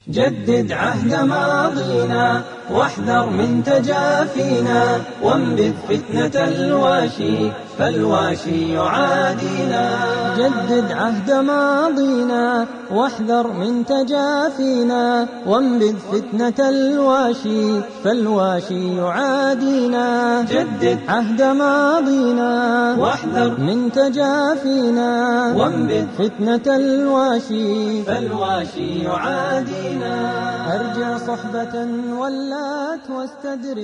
جدد عهد ماضينا واحذر من تجافينا وانبذ فتنة الواشي فالواشي يعادينا جدد عهد ماضينا واحذر من تجافينا وانبذ فتنة الواشي فالواشي يعادينا جدد عهد ماضينا واحذر من تجافينا وانبذ فتنة الواشي فالواشي يعادينا أرجع صحبة ولات واستدرك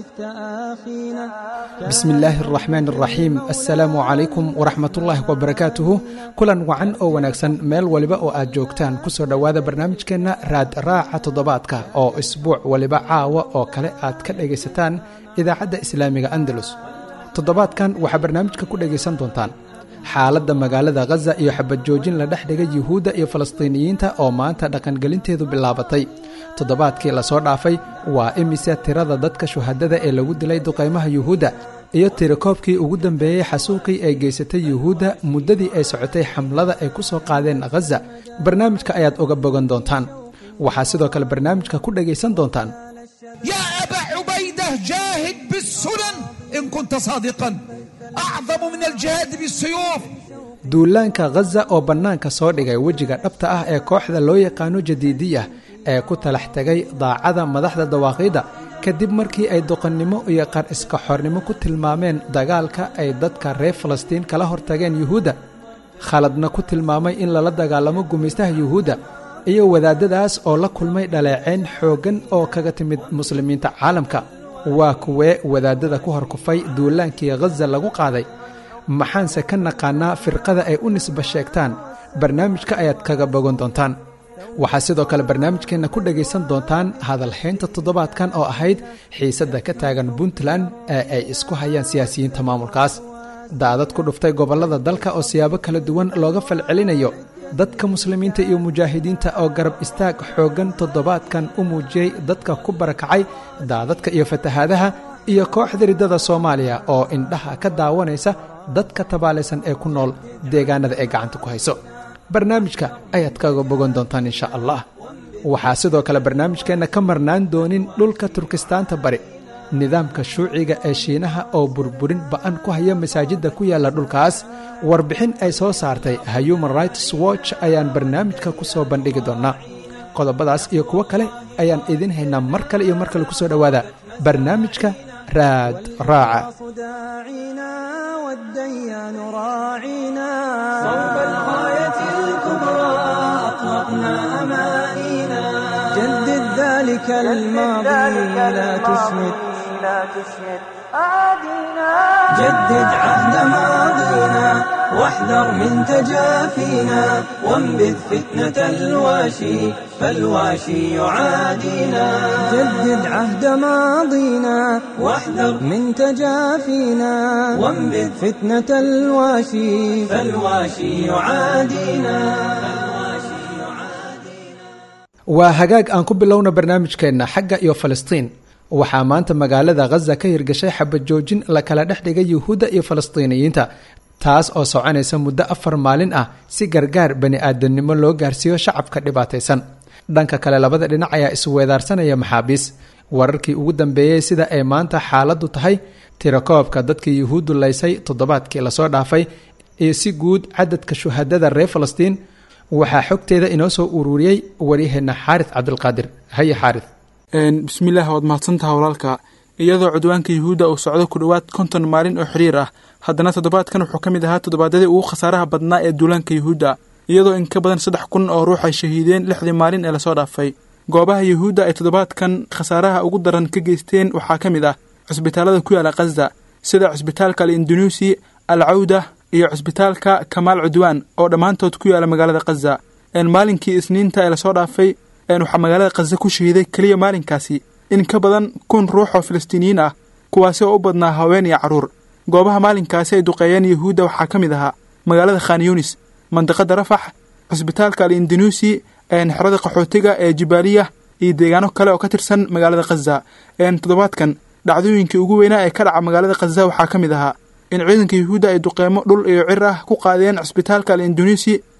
تآخينا bismi illaahi araxmaan araxiim assalaamu calaykum waraxmatullaahi wabarakaatuhu kulan wacan oo wanaagsan meel waliba oo aad joogtaan kusoo dhowaada barnaamijkeenna raad raaca toddobaadka oo isbuuc waliba caawa oo kale aad ka dhegaysataan idaacadda islaamiga andalus toddobaadkan waxaa barnaamijka ku dhegaysan doontaan xaaladda magaalada khaza iyo xabadjoojin la dhex dhigay yuhuudda iyo falastiiniyiinta oo maanta dhaqangelinteedu bilaabatay toddobaadkii lasoo dhaafay waa imise tirada dadka shuhadada ee lagu dilay duqaymaha yuhuudda iyo tirakoobkii ugu dambeeyey xasuuqii ay geysatay yuhuudda muddadii ay socotay xamlada ay ku soo qaadeen khaza barnaamijka ayaad uga bogan doontaan waxaa sidoo kale barnaamijka ku dhegaysan doontaan يا أبا عبيدة جاهد بالسنن إن كنت صادقا أعظم من الجهاد بالسيوف duulaanka khaza oo bannaanka soo dhigay wejiga dhabta ah ee kooxda loo yaqaano jadiidiya ee ku talax tegay daacada madaxda dawaaqiidda kadib markii ay doqonnimo iyo qar iska xornimo ku tilmaameen dagaalka ay dadka reer falastiin kala hortageen yuhuudda khaladna ku tilmaamay in lala dagaalamo gumaystaha yuhuudda iyo wadaadadaas oo la kulmay dhaleeceyn xooggan oo kaga timid muslimiinta caalamka waa kuwee wadaadada ku horkufay duulaankii khaza lagu qaaday maxaanse ka naqaanaa firqada ay u nisba sheegtaan barnaamijka ayaad kaga bogan doontaan waxaa sidoo kale barnaamijkeenna ku dhegaysan doontaan hadalhaynta toddobaadkan oo ahayd xiisadda ka taagan puntland ee ay isku hayaan siyaasiyiinta maamulkaas daadad ku dhuftay gobollada dalka oo siyaabo kala duwan looga falcelinayo dadka muslimiinta iyo mujaahidiinta oo garab istaag xooggan toddobaadkan u muujiyey dadka ku barakacay daadadka iyo fatahaadaha iyo kooxda riddada soomaaliya oo indhaha ka daawanaysa dadka tabaalaysan ee ku nool deegaanada ay gacanta ku hayso barnaamijka ayaad kaga bogan doontaan insha allah waxaa sidoo kale barnaamijkeenna ka marnaan doonin dhulka turkistaanta bari nidaamka shuuciga ee shiinaha oo burburin ba'an ku haya masaajidda ku yaalla dhulkaas warbixin ay soo saartay human rights watch ayaan barnaamijka ku soo bandhigi doonnaa qodobadaas iyo kuwo kale ayaan idiin haynaa mar kale iyo mar kale ku soo dhowaada barnaamijka raad raaca داعينا والديان راعينا صوب الغاية الكبرى أطلقنا أمانينا جدد ذلك الماضي لا تسمد جدد عهد ماضينا واحذر من تجافينا وانبذ فتنة الواشي فالواشي يعادينا جدد عهد ماضينا واحذر من تجافينا وانبذ فتنة الواشي فالواشي يعادينا waa hagaag aan ku bilowna barnaamijkeenna xagga iyo falastiin waxaa maanta magaalada khaza ka hirgashay xabajoojin la kala dhex dhigay yuhuudda iyo falastiiniyiinta taas oo soconaysa muddo afar maalin ah si gargaar bani aadamnimo loo gaarsiiyo shacabka dhibaataysan dhanka kale labada dhinac ayaa isweedaarsanaya maxaabiis wararkii ugu dambeeyey sida ay maanta xaaladdu tahay tirakoobka dadkii yuhuuddu laysay toddobaadkii lasoo dhaafay iyo si guud cadadka shuhadada reer falastiin waxaa xogteeda inoo soo ururiyey waryaheena xaaris cabdulqaadir haye xaaris bismillaah waad mahadsantaha walaalka iyadoo cudwaanka yuhuudda uu socdo ku dhowaad konton maalin oo xiriir ah haddana toddobaadkan wuxuu ka mid ahaa toddobaadyadii ugu khasaaraha badnaa ee duulaanka yuhuudda iyadoo in ka badan saddex kun oo ruux ay shahiideen lixdii maalin ee lasoo dhaafay goobaha yuhuudda ay toddobaadkan khasaaraha ugu daran ka geysteen waxaa ka mid ah cusbitaalada ku yaala khaza sida cusbitaalka al indunuusi al cawda iyo cusbitaalka kamaal cudwaan oo dhammaantood ku yaala magaalada khaza maalinkii isniinta ee lasoo dhaafay waxaa magaalada khaza ku shahiiday keliya maalinkaasi in ka badan kun ruux oo falastiiniyiin ah kuwaasi oo u badnaa haween iyo carruur goobaha maalinkaasi ay duqeeyeen yuhuudda waxaa ka mid ahaa magaalada khan yunis mandiqada rafax cusbitaalka al indunuusi xerada qaxootiga ee jibaaliya iyo deegaano kale oo ka tirsan magaalada khaza toddobaadkan dhacdooyinkii ugu weynaa ee ka dhaca magaalada khaza waxaa ka mid ahaa in ciidanka yuhuudda ay duqeemo dhul iyo cir ah ku qaadeen cusbitaalka al indunuusi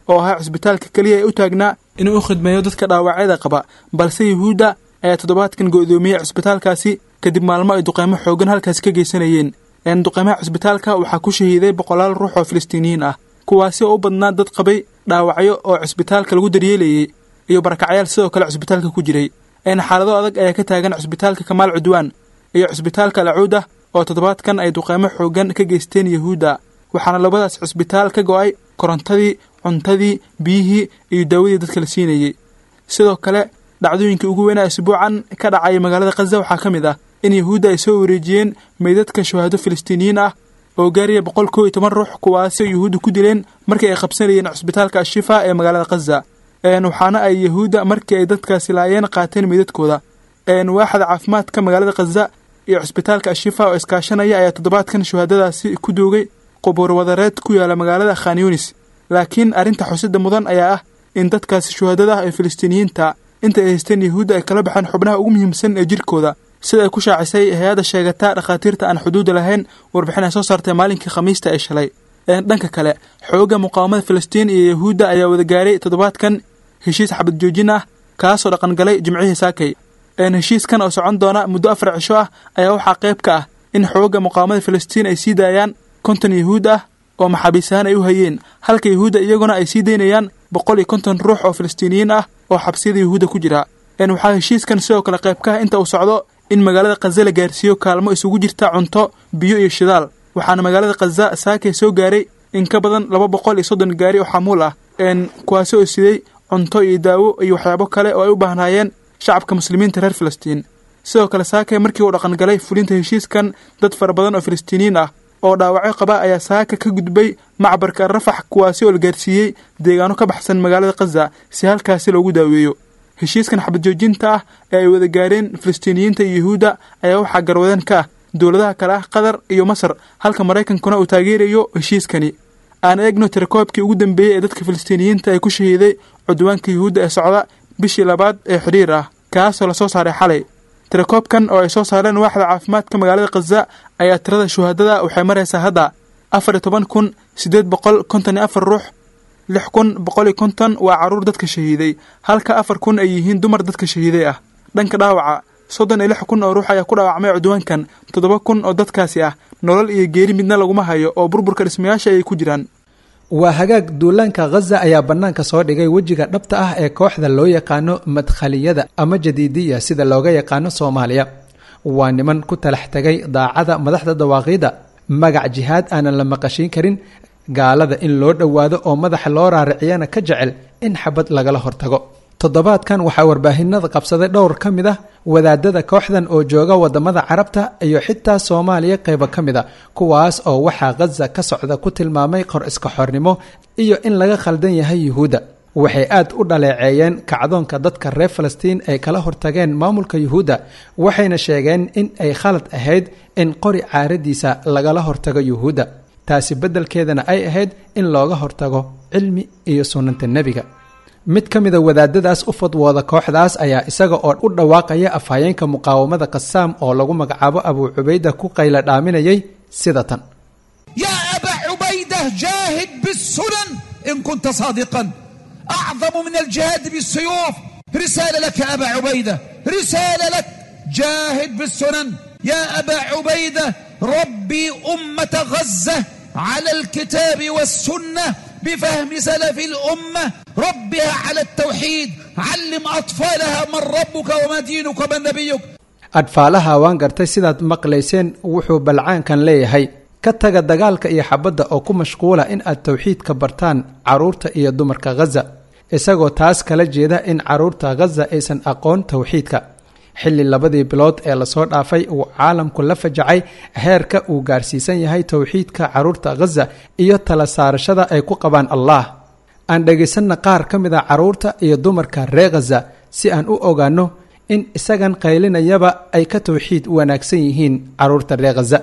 oo ahaa cisbitaalka keliya ee u taagnaa inuu u khidmeeyo dadka dhaawacyada qaba balse yuhuudda ayaa toddobaadkan go'doomiyey cisbitaalkaasi kadib maalmo ay duqeymo xoogan halkaasi ka geysanayeen duqeymaha cisbitaalka waxaa ku shahiiday boqolaal ruux oo filistiiniyiin ah kuwaasi oo u badnaa dad qabay dhaawacyo oo cisbitaalka lagu daryeelayey iyo barakacyaal sidoo kale cisbitaalka ku jiray xaalado adag ayaa ka taagan cisbitaalka kamaal cudwaan iyo cisbitaalka alcuuda oo toddobaadkan ay duqeymo xoogan ka geysteen yuhuudda waxaana labadaas cisbitaal ka go'ay korontadii cuntadii biyihii iyo daawadii dadka la siinayey sidoo kale dhacdooyinkii ugu weynaa isbuucan ka dhacaya magaalada khaza waxaa ka mid ah in yuhuudda ay soo wareejiyeen meydadka shahaado filistiiniyiin ah oo gaaraya boqol koo iyo toban ruux kuwaasi oo yuhuudda ku dileen markii ay qabsanayeen cisbitaalka ashifa ee magaalada khaza waxaana ay yuhuudda markii ay dadkaasi laayeen qaateen meydadkooda waaxda caafimaadka magaalada khaza iyo cisbitaalka ashifa oo iskaashanaya ayaa toddobaadkan shuhaadadaasi ku doogay qubuur wadareed ku yaala magaalada khan yunis laakiin arrinta xusida mudan ayaa ah in dadkaasi shuhaadada ah ee filistiiniyiinta inta ay haysteen yuhuudda ay kala baxeen xubnaha ugu muhiimsan ee jirkooda sida ay ku shaacisay hay-adda sheegata dhakhaatiirta aan xuduudda lahayn warbixin ay soo saartay maalinkii khamiista ee shalay dhanka kale xoogga muqaawamada filistiin iyo yuhuudda ayaa wada gaaray toddobaadkan heshiis xabad joojin ah kaasoo dhaqangalay jimcihii saakay heshiiskan oo socon doona muddo afar cisho ah ayaa waxaa qayb ka ah in xoogga muqaawamada filistiin ay sii daayaan konton yuhuud ah oo maxaabiis ahaan ay u hayeen halka yuhuudda iyaguna ay sii daynayaan boqol iyo konton ruux oo filistiiniyiin ah oo xabsiyada yuhuudda ku jira waxaa heshiiskan sidoo kale qayb ka ah inta uu socdo in magaalada khaza la gaarsiiyo kaalmo isugu jirta cunto biyo iyo shidaal waxaana magaalada khaza saakay soo gaaray in ka badan laba boqol iyo soddon gaari oo xamuul ah kuwaasi oo siday cunto iyo daawo iyo waxyaabo kale oo ay u baahnaayeen shacabka muslimiinta reer filistiin sidoo kale saakay markii uu dhaqangalay fulinta heshiiskan dad fara badan oo filistiiniyiin ah oo dhaawacyo qaba ayaa saaka ka gudbay macbarka rafax kuwaasi oo la gaarsiiyey deegaano ka baxsan magaalada khaza si halkaasi loogu daaweeyo heshiiskan xabad joojinta ah ee ay wada gaareen filistiiniyiinta iyo yuhuudda ayaa waxaa garwadeen ka ah dowladaha kale ah qatar iyo masar halka maraykankuna uu taageerayo heshiiskani aan eegno tirakoobkii ugu dambeeyey ee dadka filistiiniyiinta ee ku shahiiday cudwaanka yuhuudda ee socda bishii labaad ee xidhiir ah kaasoo lasoo saaray xalay tirakoobkan oo ay soo saareen waaxda caafimaadka magaalada khaza ayaa tirada shuhaadada waxay maraysaa hadda afar iyo toban kun siddeed boqol konton iyo afar ruux lix kun boqol iyo konton waa carruur dadka shahiiday halka afar kun ay yihiin dumar dadka shahiiday ah dhanka dhaawaca soddon iyo lix kun oo ruux ayaa ku dhaawacmay cudwaankan toddoba kun oo dadkaasi ah nolol iyo geeri midna laguma hayo oo burburka dhismayaasha ayay ku jiraan waa hagaag duulaanka khaza ayaa bannaanka soo dhigay wejiga dhabta ah ee kooxda loo yaqaano madkhaliyada ama jadiidiya sida looga yaqaano soomaaliya waa niman ku talax tegay daacada madaxda dawaaqiida magac jihaad aanan la maqashiin karin gaalada in loo dhowaado oo madaxa loo raariciyana ka jecel in xabad lagala hortago toddobaadkan waxaa warbaahinada qabsaday dhowr ka mid ah wadaadada kooxdan oo jooga wadamada carabta iyo xitaa soomaaliya qaybo ka mid a kuwaas oo waxaa khaza ka socda ku tilmaamay qor iska xornimo iyo in laga khaldan yahay yuhuudda waxay aad u dhaleeceeyeen kacdoonka dadka reer falastiin ay kala hortageen maamulka yuhuudda waxayna sheegeen in ay khalad ahayd in qori caaradiisa lagala hortago yuhuudda taasi beddelkeedana ay ahayd in looga hortago cilmi iyo sunnanta nebiga mid ka mida wadaadadaas u fadwooda kooxdaas ayaa isaga oo u dhawaaqaya afhayeenka muqaawamada qasaam oo lagu magacaabo abuu cubayda ku qayla dhaaminayay sida tan يا أبا عبيدة جاهد بالسنن إن كنت صادقا أعظم من الجهاد بالسيوف رسالة لك يا أبا عبيدة رسالة لك جاهد بالسنن يا أبا عبيدة ربي أمة غزة على الكتاب والسنة بفهم سلف الأمة ربها على التوحيد علم أطفالها من ربك وما دينك ومن نبيك adfaalaha waan gartay sidaad maqlayseen wuxuu balcaankan leeyahay ka taga dagaalka iyo xabadda oo ku mashquula in aad towxiidka bartaan carruurta iyo dumarka khaza isagoo taas kala jeeda in carruurta khaza aysan aqoon towxiidka xilli labadii bilood ee lasoo dhaafay uu caalamku la fajacay heerka uu gaarsiisan yahay towxiidka carruurta khaza iyo tala saarashada ay ku qabaan allah aan dhegaysanna qaar ka mid a carruurta iyo dumarka reer khaza si aan u ogaanno in isagan qaylinayaba ay ka towxiid wanaagsan yihiin carruurta reer khaza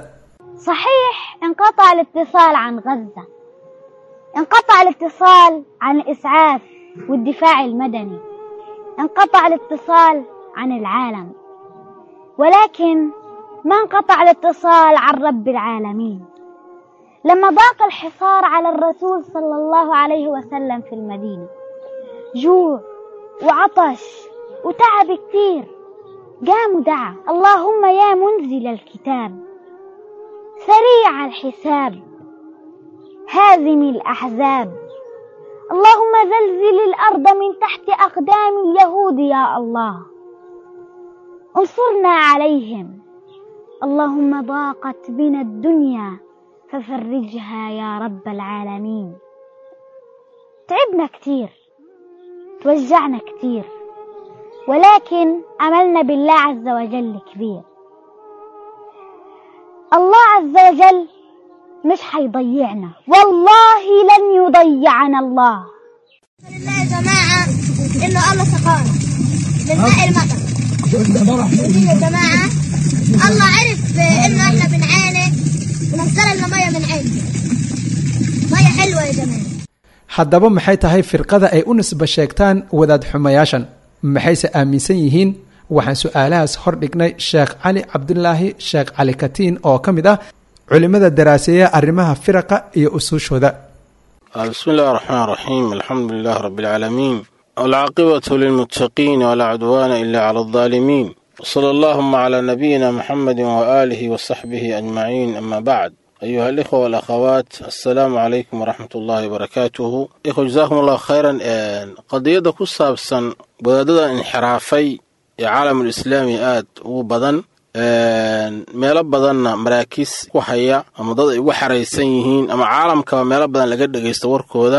صحيح انقطع الاتصال عن غزة انقطع الاتصال عن الإسعاف والدفاع المدني انقطع الاتصال عن العالم ولكن ما انقطع الاتصال عن رب العالمين لما ضاق الحصار على الرسول صلى الله عليه وسلم في المدينة جوع وعطش وتعب كتير قام ودعا اللهم يا منزل الكتاب سريع الحساب هازم الأحزاب اللهم زلزل الأرض من تحت أقدام اليهود يا الله انصرنا عليهم اللهم ضاقت بنا الدنيا ففرجها يا رب العالمين تعبنا كتير توجعنا كتير ولكن أملنا بالله عز وجل كبير الله عز وجل مش حيضيعنا والله لن يضيعنا الله لله يا جماعة إنه الله سقانا من ماء المطر لله يا جماعة الله عرف إنه إحنا بنعاني ونزل لنا مية من عنده مية حلوة يا جماعة haddaba maxay tahay firqada ay u nisba sheegtaan wadaad xumayaashan maxayse aaminsan yihiin waxaan su-aalahaas hordhignay sheekh cali cabdulaahi sheekh cali katiin oo ka mid ah culimada daraaseeya arrimaha firaqa iyo usuushooda بسم الله الرحمن الرحيم الحمد لله رب العالمين والعاقبة للمتقين ولا عدوان إلا على الظالمين وصلى اللهم على نبينا محمد وآله وصحبه أجمعين أما بعد أيها الإخوة والأخوات السلام عليكم ورحمة الله وبركاته إخوة جزاكم الله خيرا قضية كسابسا بدأ انحرافي عالم الإسلامي آد وبدن meelo badanna maraakiis ku haya ama dad ay ugu xaraysan yihiin ama caalamkaba meelo badan laga dhegaysto warkooda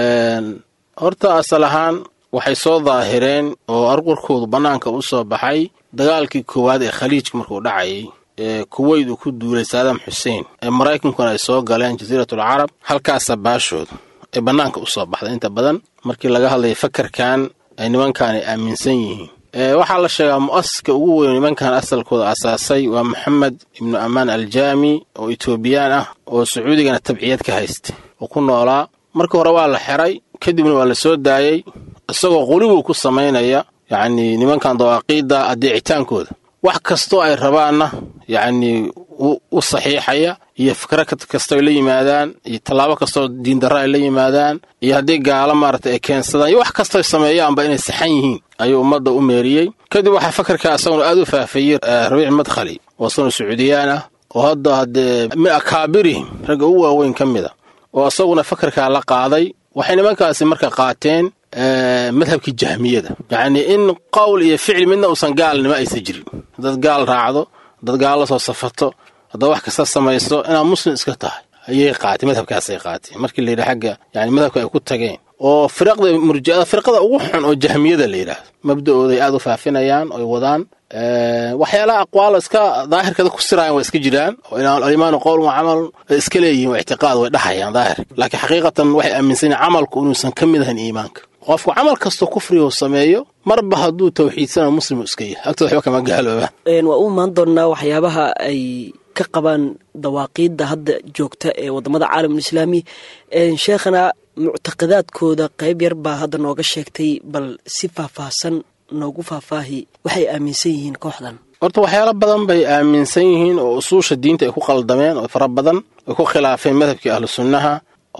horta asal ahaan waxay soo daahireen oo arqurkoodu bannaanka u soo baxay dagaalkii koowaad ee khaliijka markuu dhacayay ee kuweyd uu ku duulay saadaam xuseen ee maraykankuna ay soo galeen jasiiratul carab halkaasa baashooda ay bannaanka u soo baxday inta badan markii laga hadlaya fakarkan ay nimankan ay aaminsan yihiin waxaa la sheegaa mu'asiska ugu weyn nimankan asalkooda asaasay waa moxamed ibnu amaan aljaami oo etoobiyaan ah oo sacuudigana tabciyad ka haysta oo ku noolaa marka hore waa la xiray kadibna waa la soo daayey isagoo qulibuu ku samaynaya yacnii nimankan dawaaqiidda adeecitaankooda wax kastoo ay rabaanna yacnii u saxiixaya iyo fikro kastoo ay la yimaadaan iyo tallaabo kastoo diindarra ay la yimaadaan iyo haddii gaalo maaragtay ay keensadaan iyo wax kastoo ay sameeyaanba inay saxan yihiin ayuu ummadda u meeriyey kadib waxaa fakarka asaguna aad u faafayey rabiic madkhali oo asaguna sacuudiyaan ah oo hadda haddee min akaabirihim ragga ugu waaweyn ka mid a oo asaguna fakarkaa la qaaday waxay nimankaasi marka qaateen madhabkii jahmiyada yacnii in qowl iyo ficil midna uusan gaalnimo aysan jirin dad gaal raacdo dad gaal la soo safato haddaad wax kasta samayso inaad muslim iska tahay ayay qaatee madhabkaasay qaateen markii la yidhi xagga yani madhabka ay ku tageen oo firaqda murjiada firqada ugu xun oo jahmiyada la yidhaahdo mabda'ooday aad u faafinayaan oy wadaan waxyaalaha aqwaal iska daahirkada ku siraayan waa iska jiraan oo alimaanu qowl wa camal iska leeyihin waa ictiqaad way dhahayaan daahir laakiin xaqiiqatan waxay aaminsan yihin camalku inuusan ka mid ahayn iimaanka qofku camal kastoo kufrigu sameeyo marba hadduu tawxiidsana muslimu iska yahay agtooda waxba kama gaaloobaan waa u imaan doonnaa waxyaabaha ay ka qabaan dawaaqiidda hadda joogta ee waddamada caalamulislaami sheekhana muctaqadaadkooda qayb yar baa hadda nooga sheegtay bal si faahfaahsan noogu faahfaahi waxay aaminsan yihiin kooxdan horta waxyaalo badan bay aaminsan yihiin oo usuusha diinta ay ku qaldameen oo fara badan ay ku khilaafeen madhabkii ahlu sunnaha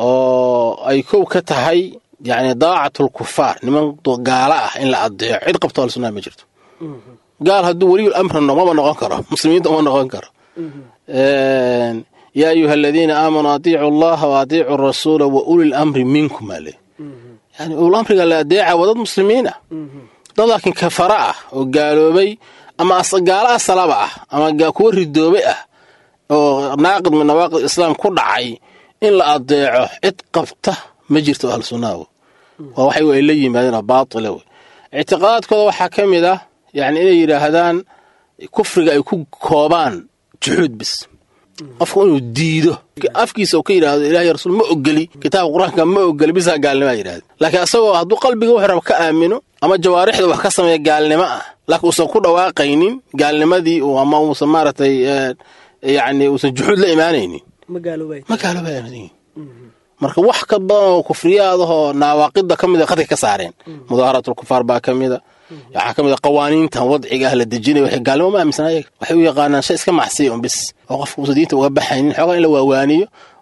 oo ay kow ka tahay yacni daacatul kufaar niman gaalo ah in la adeeco cid qabto ahlu sunnaha ma jirto gaal hadduu weliyul amri maba noqon karo muslimiinta uma noqon karo yaa ayuha aladiina aamanuu atiicu allaha wa atiicu rasuula wa ulil amri minkum ale yani ulul amriga la adeeca waa dad muslimiin ah dad laakiin kafara ah oo gaaloobay ama gaalo asalaba ah ama kuwa ridoobay ah oo naaqid min nawaaqid islaam ku dhacay in la adeeco cid qabta ma jirto ahlu sunnaha waa waxay ay la yimaadeen oo baatila wey ictiqaadaadkooda waxaa ka mid ah yani inay yidhaahdaan kufriga ay ku koobaan juxuud bis qofku inuu diido afkiisa uu ka yidhaahdo ilahiy rasuul ma ogeli kitaabka qur-aanka ma ogeli bisaa gaalnimaa yidhahda laakiin asagoo hadduu qalbiga wuxuu raba ka aamino ama jawaarixda wax ka sameeya gaalnimo ah laakiin uusan ku dhawaaqaynin gaalnimadii ama uusan maaragtay yacni uusan juxuud la imaanaynin ma gaaloobay ma gaaloobay marka wax ka badan oo kufriyaadahoo nawaaqida ka mida qadka ka saareen mudaaharaatulkufaar baa ka mida waxaa ka mid a qawaaniintan wadciga ah la dejinaya waxay gaalnimo ma aaminsan ayaga waxay u yaqaanaan shay iska macsiya un bis oo qofka uusan diinta uga baxaynin xoogaa in la waawaaniyo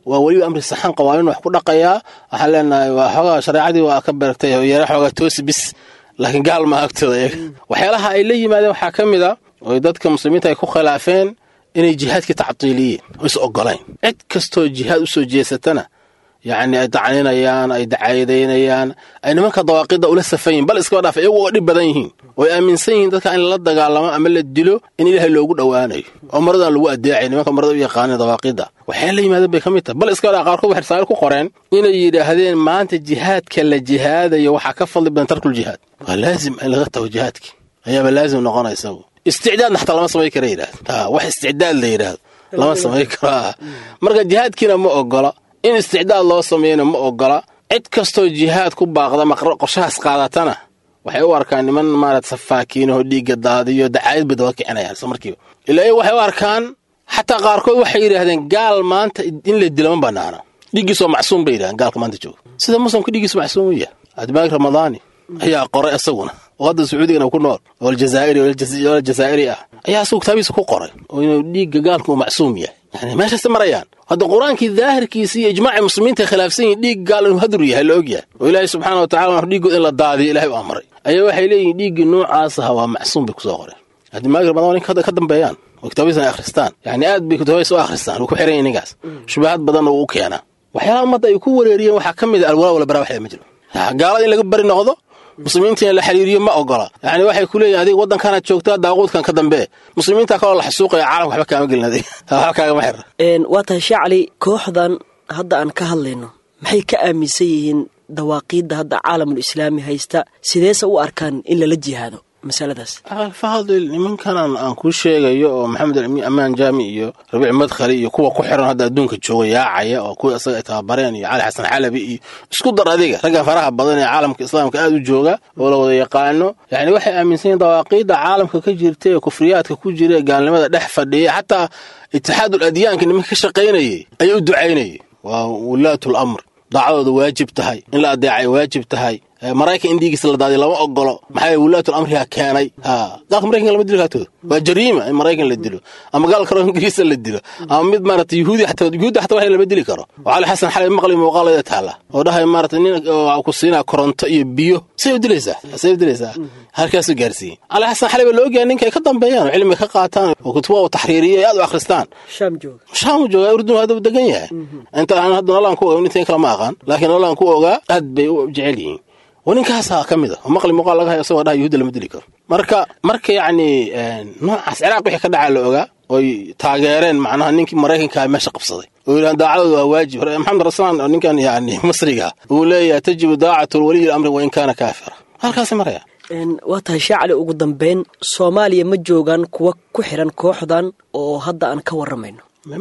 waa weliba amri saxan qawaaniin wax ku dhaqayaa waxaan leenahay waa xoogaa shareecadii waa ka beertay oo yara xoogaa toosi bis laakiin gaal ma agtooda iyaga waxyaalaha ay la yimaadeen waxaa ka mid a oo dadka muslimiinta ay ku khilaafeen inay jihaadkii tactiiliyeen oo is ogolayn cid kastoo jihaad u soo jeesatana yacni ay dacninayaan ay dacayadaynayaan ay nimanka dawaaqidda ula safan yihin bal iskaba dhaaf iyagu oo dhib badan yihiin oo ay aaminsan yihiin dadka in la dagaalamo ama la dilo in ilaahay loogu dhowaanayo oo maradan lagu adeecay nimanka marada u yaqaaneen dawaaqidda waxay la yimaadeen bay ka mid tahay bal iskaba dhaaf qaarkood waxay risaale ku qoreen inay yidhaahdeen maanta jihaadka la jihaadayo waxaa ka fadli badan tarkul jihaad waa laazim in laga tago jihaadki ayaaba laazim noqonaysa isticdaadna xataa lama samayn kara yidhahda wax isticdaad la yidhaahdo lama samayn karo marka jihaadkiina ma ogola in isticdaad loo sameeyana ma ogola cid kastoo jihaad ku baaqda qorshahaas qaadatana waxay u arkaan niman maarata safaakiinahoo dhiigga daadiyo dacaayad bay daba kicinayaan isla markiiba ilaa waxay u arkaan xataa qaarkood waxay yidhaahdeen gaal maanta in la dilo ma banaana dhiiggiis waa macsuum bay yidhahdeen gaalka maanta jooga sida muslimka dhiiggiis macsuum u yahay admaag ramadaani ayaa qoray isaguna oo hadda sacuudigana ku nool oo aljazaa'iri oo aljazaa'iri ah ayaa isagu kitaabihiisa ku qoray oo inuu dhiigga gaalka uu macsuum yahay yani meeshaas marayaan hadda qur-aankii daahirkiisa iyo ijmaacii muslimiinta ay khilaafsan yihin dhiig gaal inuu hadur yahay la og yahay oo ilaahay subxaana wa tacala dhiiggood in la daadiyo ilahay u amray ayaa waxay leeyihin dhiiggii noocaas aha waa macsuum bay kusoo qoreen admaagi ramadaan ninka ka dambeeyaan oo kitaabihiisa ay akhristaan yani aad bay kitaabihiisa u akhristaan uu ku xiran yahay ninkaas shubahaad badan oo u keenaa waxyaalaha ummadda ay ku wareeriyeen waxaa ka mid a alwalaa wala bara waxle ma jiro gaalada in laga bari noqdo muslimiinta in la xiriiriyo ma ogola yani waxay ku leeyihin adiga waddankanaad joogtaa daaquudkan ka dambe muslimiinta kaloo la xasuuqaya caalamka waxba kaama gelin adiga waxba kaagama xira waa tahay shee cali kooxdan hadda aan ka hadlayno maxay ka aaminsan yihiin dawaaqiidda hadda caalamul islaami haysta sideese u arkaan in lala jihaado masaladaas fadil nimankanan aan kuu sheegayo oo maxamed amaan jaami iyo rabiic madkhali iyo kuwa ku xiran hadda adduunka jooga yaacaya oo kuwa isaga ay tababareen iyo cali xasan xalabi iyo isku dar adiga raggan faraha badan ee caalamka islaamka aad u jooga oo la wada yaqaano yani waxay aaminsan yihin dawaaqiidda caalamka ka jirta ee kufriyaadka ku jira ee gaalnimada dhex fadhiya xataa itixaadul adyaanka nimanka ka shaqaynayay ayay u ducaynayay waa wulaatul amr daacadooda waajib tahay in la adeecay waajib tahay maraykan in dhiigiisa la daadiyo lama ogolo maxaa wulaatul amriga keenay gaalka maraykanka lama dilo kaatooda waa jariima in maraykan la dilo ama gaal karo ingiriisa la dilo ama mid maarata yuhuudi xataa yuhuudi xataa wax lama dili karo oo cali xasan xalay maqli muuqaalada taala oo dhahay maarata nin ku siinaa koronto iyo biyo say u dilaysaa say u dilaysaa halkaasuu gaarsiiyey cali xasan xalay baa la ogyahay ninka ay ka dambeeyaan oo cilmi ka qaataan oo kutuba uu taxriiriyo ay aad u akhristaan shaam jooga shaam jooga urdun hadda degan yahay inta aan hadda nololaan ku ogaa inta kale ma aqaan laakiin nololaan ku ogaa aad bay u jecel yihiin oo ninkaasaa ka mid a oo maqli muuqaal laga hayo isagoo dhaha yuhuudda lama dili karo marka marka yacni noocaas ciraaq wixii ka dhacaa la ogaa oy taageereen macnaha ninkii maraykankaa meesha qabsaday oo yidhahan daacadooda waa waajib maxamed raslaan oo ninkan yacni masriga uu leeyahay tajibu daacatu waliyi amri wain kaana kaafira halkaasi maraya waa tahay shee cali ugu dambeyn soomaaliya ma joogaan kuwa ku xiran kooxdan oo hadda aan ka warramayno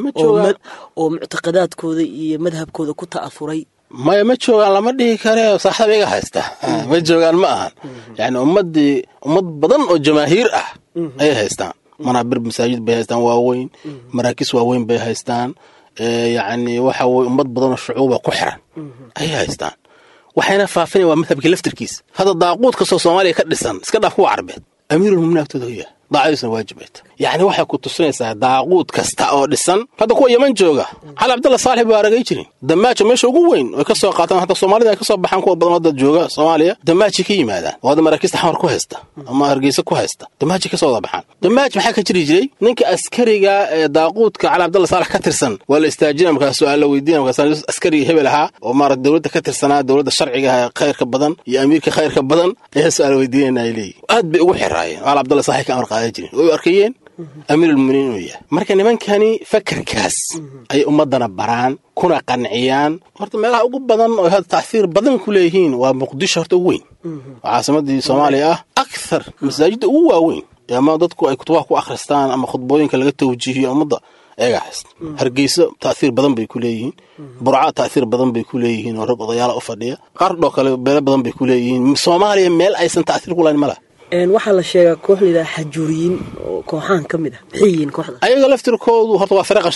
oo muctaqadaadkooda iyo madhabkooda ku ta'afuray maya ma joogaan lama dhihi kare saaxdaba iga haysta ma joogaan ma ahan yani ummadii ummad badan oo jamaahiir ah ayay haystaan manaabir masaajid bay haystaan waaweyn maraakiis waaweyn bay haystaan yani waxa weye ummad badan oo shucuuba ku xiran ayay haystaan waxayna faafinayan waa madhabkii laftirkiisa hadda daaquud kastoo soomaaliya ka dhisan iska dhaaf kuwa carbeed amiirulmuminiin agtooda hoyaa daacadiisuna waajib ay tahay yacni waxay ku tusinaysaa daaquud kasta oo dhisan hadda kuwa yeman jooga cali cabdalla saalix baa aragay jirin damaajo meesha ugu weyn oy ka soo qaataan hataa soomaalida ay ka soo baxaan kuwa badan hadda jooga soomaaliya damaaji ka yimaadaan oo hadda maraakiista xamar ku haysta ama hargeysa ku haysta damaaji ka soo wada baxaan damaaj maxaa ka jiri jiray ninka askariga ee daaquudka cali cabdalla saalax ka tirsan waa la istaajina markaas su-aal la weydiina markaas askariga hebel ahaa oo maarata dowladda ka tirsanaa dowladda sharciga ah ee khayrka badan iyo amiirka khayrka badan ayaa su-aal weydiinayna ay leeyihin aad bay ugu xiraayeen cali cabdalla saalix ka amar qaadan jirin way arkayeen amiirulmuminiin inuu yahay marka nimankani fakarkaas ay ummadana baraan kuna qanciyaan horta meelaha ugu badan oo hadda tacfiir badan ku leeyihiin waa muqdisho horta ugu weyn oo caasimadii soomaaliya ah akthar masaajidda ugu waaweyn ama dadku ay kutubaha ku akhristaan ama khudbooyinka laga tawjiihiyo ummadda eega haysta hargeyso taahiir badan bay ku leeyihiin burca taahiir badan bay ku leeyihiin oo rag odayaala u fadhiya qaardhoo kale beelo badan bay ku leeyihiin soomaaliya meel aysan taahiir ku lahayn ma laha waxaa la sheegaa koox layidhaha xajuuriyiin oo kooxahan ka mid ah maxay yihiin kooxda ayaga laftirkoodu horta waa fare qashataa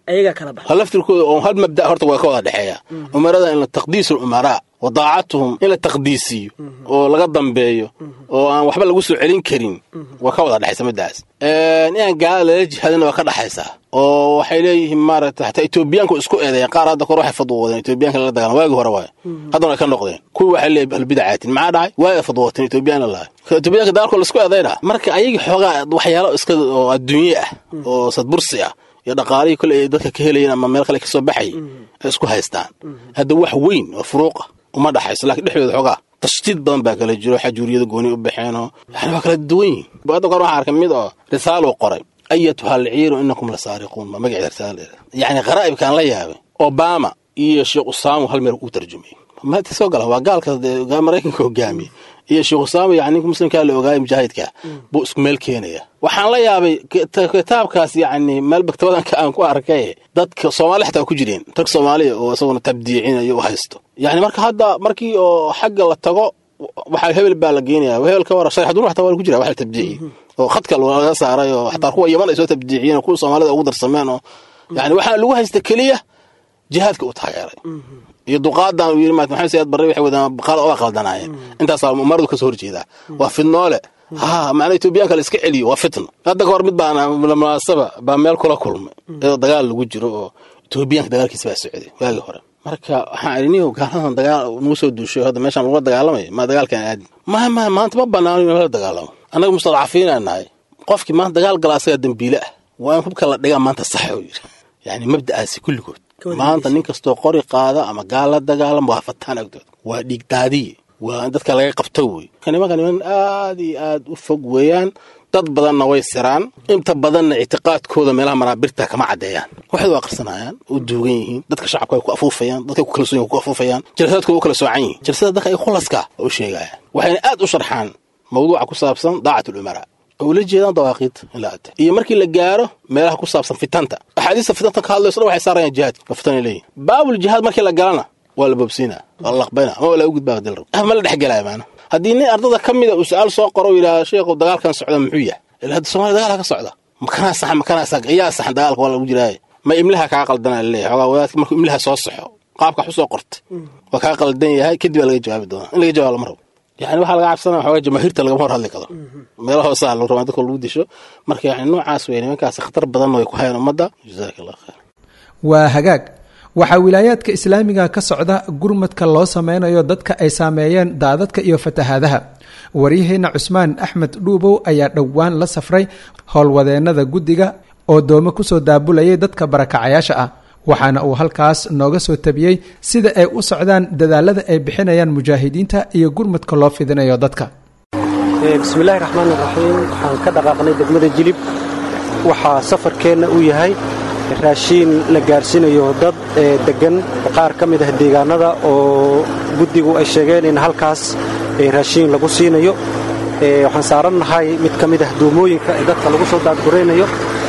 ayagaa kala baxa hal laftirkooda oo hal mabda horta waa ka wada dhexeeya umarada in la taqdiisu lumaraa wa daacatuhum in la taqdiisiyo oo laga dambeeyo oo aan waxba lagu soo celin karin waa ka wada dhexaysa middaas inaan gaalada lala jihaadina waa ka dhexaysaa oo waxay leeyihiin maaragta xataa etoobiyaanku isku eedeeyeen qaar hadda kor waxay fadwoodeen etoobiyaanka lala dagaalam waagii hore waayo haddana ay ka noqdeen kuwii waxay leeyihin ahlubidacaatin maxaa dhacay waa ay fadwooteen etoobiyaan la lahay etoobiyaanka dagaalkoo la isku eedayna marka ayagii xoogaa waxyaalo iska oo adduunye ah oo sadbursi ah iyo dhaqaalihii kole ay dadka ka helayeen ama meel kale ka soo baxayay ay isku haystaan hadda wax weyn oo furuuqa uma dhaxayso laakiin dhexdooda xoogaa tashtiid badan baa kala jiro xajuuriyada gooni u baxeenoo yani waa kala duwan yihin hadda kor waxaan arkay mid oo risaaluu qoray ayatuha alciiru inakum la saariquun baa magaceeda risaala yacni qaraa'ibkaan la yaabay obama iyo sheekh usaamu hal meel uu tarjumay maanta soo gala waa gaalka maraykanka hogaamiye iyo sheekh usaama yani ninka muslimkaa la ogaayay mujaahidka buu isku meel keenaya waxaan la yaabay kitaabkaas yani meel baktabadanka aan ku arkay dadka soomaali xataa ku jireen rag soomaaliya oo isaguna tabdiicinayo u haysto yani marka hadda markii oo xagga la tago waxaa hebel baa la geenaya hebel ka wara sharaxdun xataa waa ku jira wax la tabdiiciye oo khadka laga saaray oo xataa kuwa yaman ay soo tabdiiciyeen oo kuwa soomaalida ugu darsameen oo yani waxaa lagu haysta keliya jihaadka u taageeray iyo duqaadan uu yiri maxamed sayid barre waxay wadaan qaal oo qaldanaayeen intaas umaradu ka soo horjeedaa waa fidnoole ha macna etoobiyaanka la iska celiyo waa fitno hadda kahor mid baan munaasaba baa meel kula kulmay iyadoo dagaal lagu jiro oo etoobiyaanka dagaalkiisa baa socday waagii hore marka waxaan idhi niyow gaaladan dagaal nagu soo duushay hadda meeshaan lagula dagaalamaya ma dagaalkan aadin ma ma maanta ma banaano in lala dagaalamo annaga mustadcafiinaa nahay qofkii maanta dagaal gala asagaa dembiile ah waa in hubka la dhigaa maanta sax uu yidhi yani mabda'aasi kulligood maanta nin kastoo qori qaada ama gaal la dagaalama waa fataan agdooda waa dhiigdaadiye waa in dadka laga qabto wey nimanka niman aad iyo aad u fog weeyaan dad badanna way siraan inta badanna ictiqaadkooda meelaha manaabirta kama caddeeyaan waxay u aqrisanayaan u duugan yihiin dadka shacabka ay ku afuufayaan dadkay ku kalsoon yihin ku afuufayaan jalsaadkooda u kala soocan yihin jalsada dadka ay khulaska u sheegayaan waxayna aad u sharxaan mawduuca ku saabsan daacat ulumara oo ula jeedaan dawaaqiid in la ate iyo markii la gaaro meelaha ku saabsan fitanta axaadiista fitanta ka hadlayso dhan waxay saarayaan jihaadka waa fitan ay leeyihin baabul jihaad markii la galana waa la boobsiinaa waa la laqbayna ama waa la u gudbaa dil rab ma la dhexgelaya maana haddii nin ardada ka mida uu su-aal soo qoro yidhaha sheekhu dagaalkan socda muxuu yahay ila hadda somalia dagaala ka socda makanaa saxan makanaa sax yaa saxan dagaalka waa lagu jiraaye ma imlaha kaa qaldanaa laleeyahay xogaa wadaadka markuu imlaha soo saxo qaabka wax u soo qortay waa kaa qaldan yahay kadib baa laga jawaabi doonaa in laga jawaab lama rabo yani waxaa laga cabsanaya waxoogaa jamaahiirta lagama hor hadli karo meela hoosaa lagu rabaa dadka lagu disho marka yani noocaas wey nimankaas khatar badanna way ku hayaan ummadda jazaaka allah khayr waa hagaag waxaa wilaayaadka islaamiga ka socda gurmadka loo sameynayo dadka ay saameeyeen daadadka iyo fatahaadaha waryaheena cusmaan axmed dhuubow ayaa dhowaan la safray howlwadeennada guddiga oo doome kusoo daabulayay dadka barakacayaasha ah waxaana uu halkaas nooga soo tabiyey sida ay u socdaan dadaalada ay bixinayaan mujaahidiinta iyo gurmadka loo fidinayo dadka bismillahi raxmaan iraxiim waxaan ka dhaqaaqnay degmada jilib waxaa safarkeenna uu yahay raashiin la gaarsiinayo dad deggan qaar ka mid ah deegaanada oo guddigu ay sheegeen in halkaas raashiin lagu siinayo waxaan saarannahay mid ka mid ah duumooyinka ee dadka lagu soo daadguraynayo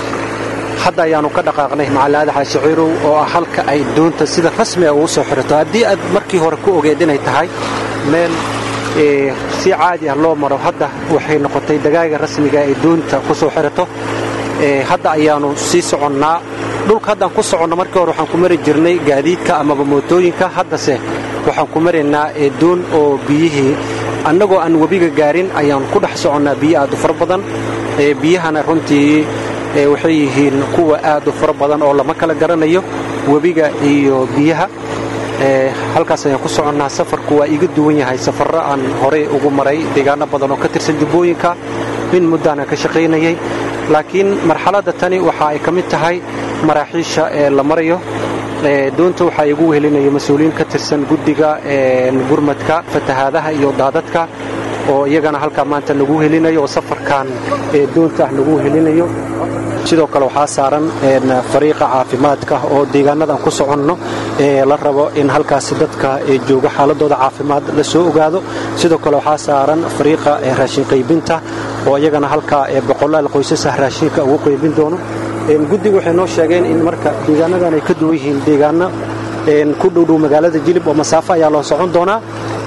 hadda ayaannu ka dhaqaaqnay macalaada xaashiciirow oo ah halka ay doonta sida rasmiga ugu soo xirato haddii aad markii hore ku ogeed inay tahay meel si caadi ah loo maro hadda waxay noqotay dagaaga rasmiga ay doonta ku soo xirato hadda ayaannu sii soconnaa dhulka haddaan ku soconno markii hore waxaan ku mari jirnay gaadiidka amaba mootooyinka haddase waxaan ku maraynaa doon oo biyihii annagoo aan webiga gaarin ayaan ku dhex soconnaa biyo aad u fara badan biyahana runtii waxay yihiin kuwa aad u fara badan oo lama kala garanayo webiga iyo biyaha halkaas ayaan ku soconnaa safarku waa iga duwan yahay safarro aan horey ugu maray deegaano badan oo ka tirsan jubbooyinka min muddaana ka shaqaynayay laakiin marxaladda tani waxa ay ka mid tahay maraaxiisha ee la marayo doonta waxaa igu wehelinayo mas-uuliyiin ka tirsan guddiga gurmadka fatahaadaha iyo daadadka oo iyagana halkaa maanta nagu helinayo oo safarkan doonta ah nagu helinayo sidoo kale waxaa saaran fariiqa caafimaadka oo deegaanadan ku soconno la rabo in halkaasi dadka jooga xaaladooda caafimaad la soo ogaado sidoo kale waxaa saaran fariiqa raashin qaybinta oo iyagana halkaa boqolaal qoysasah raashinka ugu qaybin doono guddigu waxay noo sheegeen in marka deegaanadan ay ka duwan yihiin deegaano ku dhowdhow magaalada jilib oo masaafo ayaa loo socon doonaa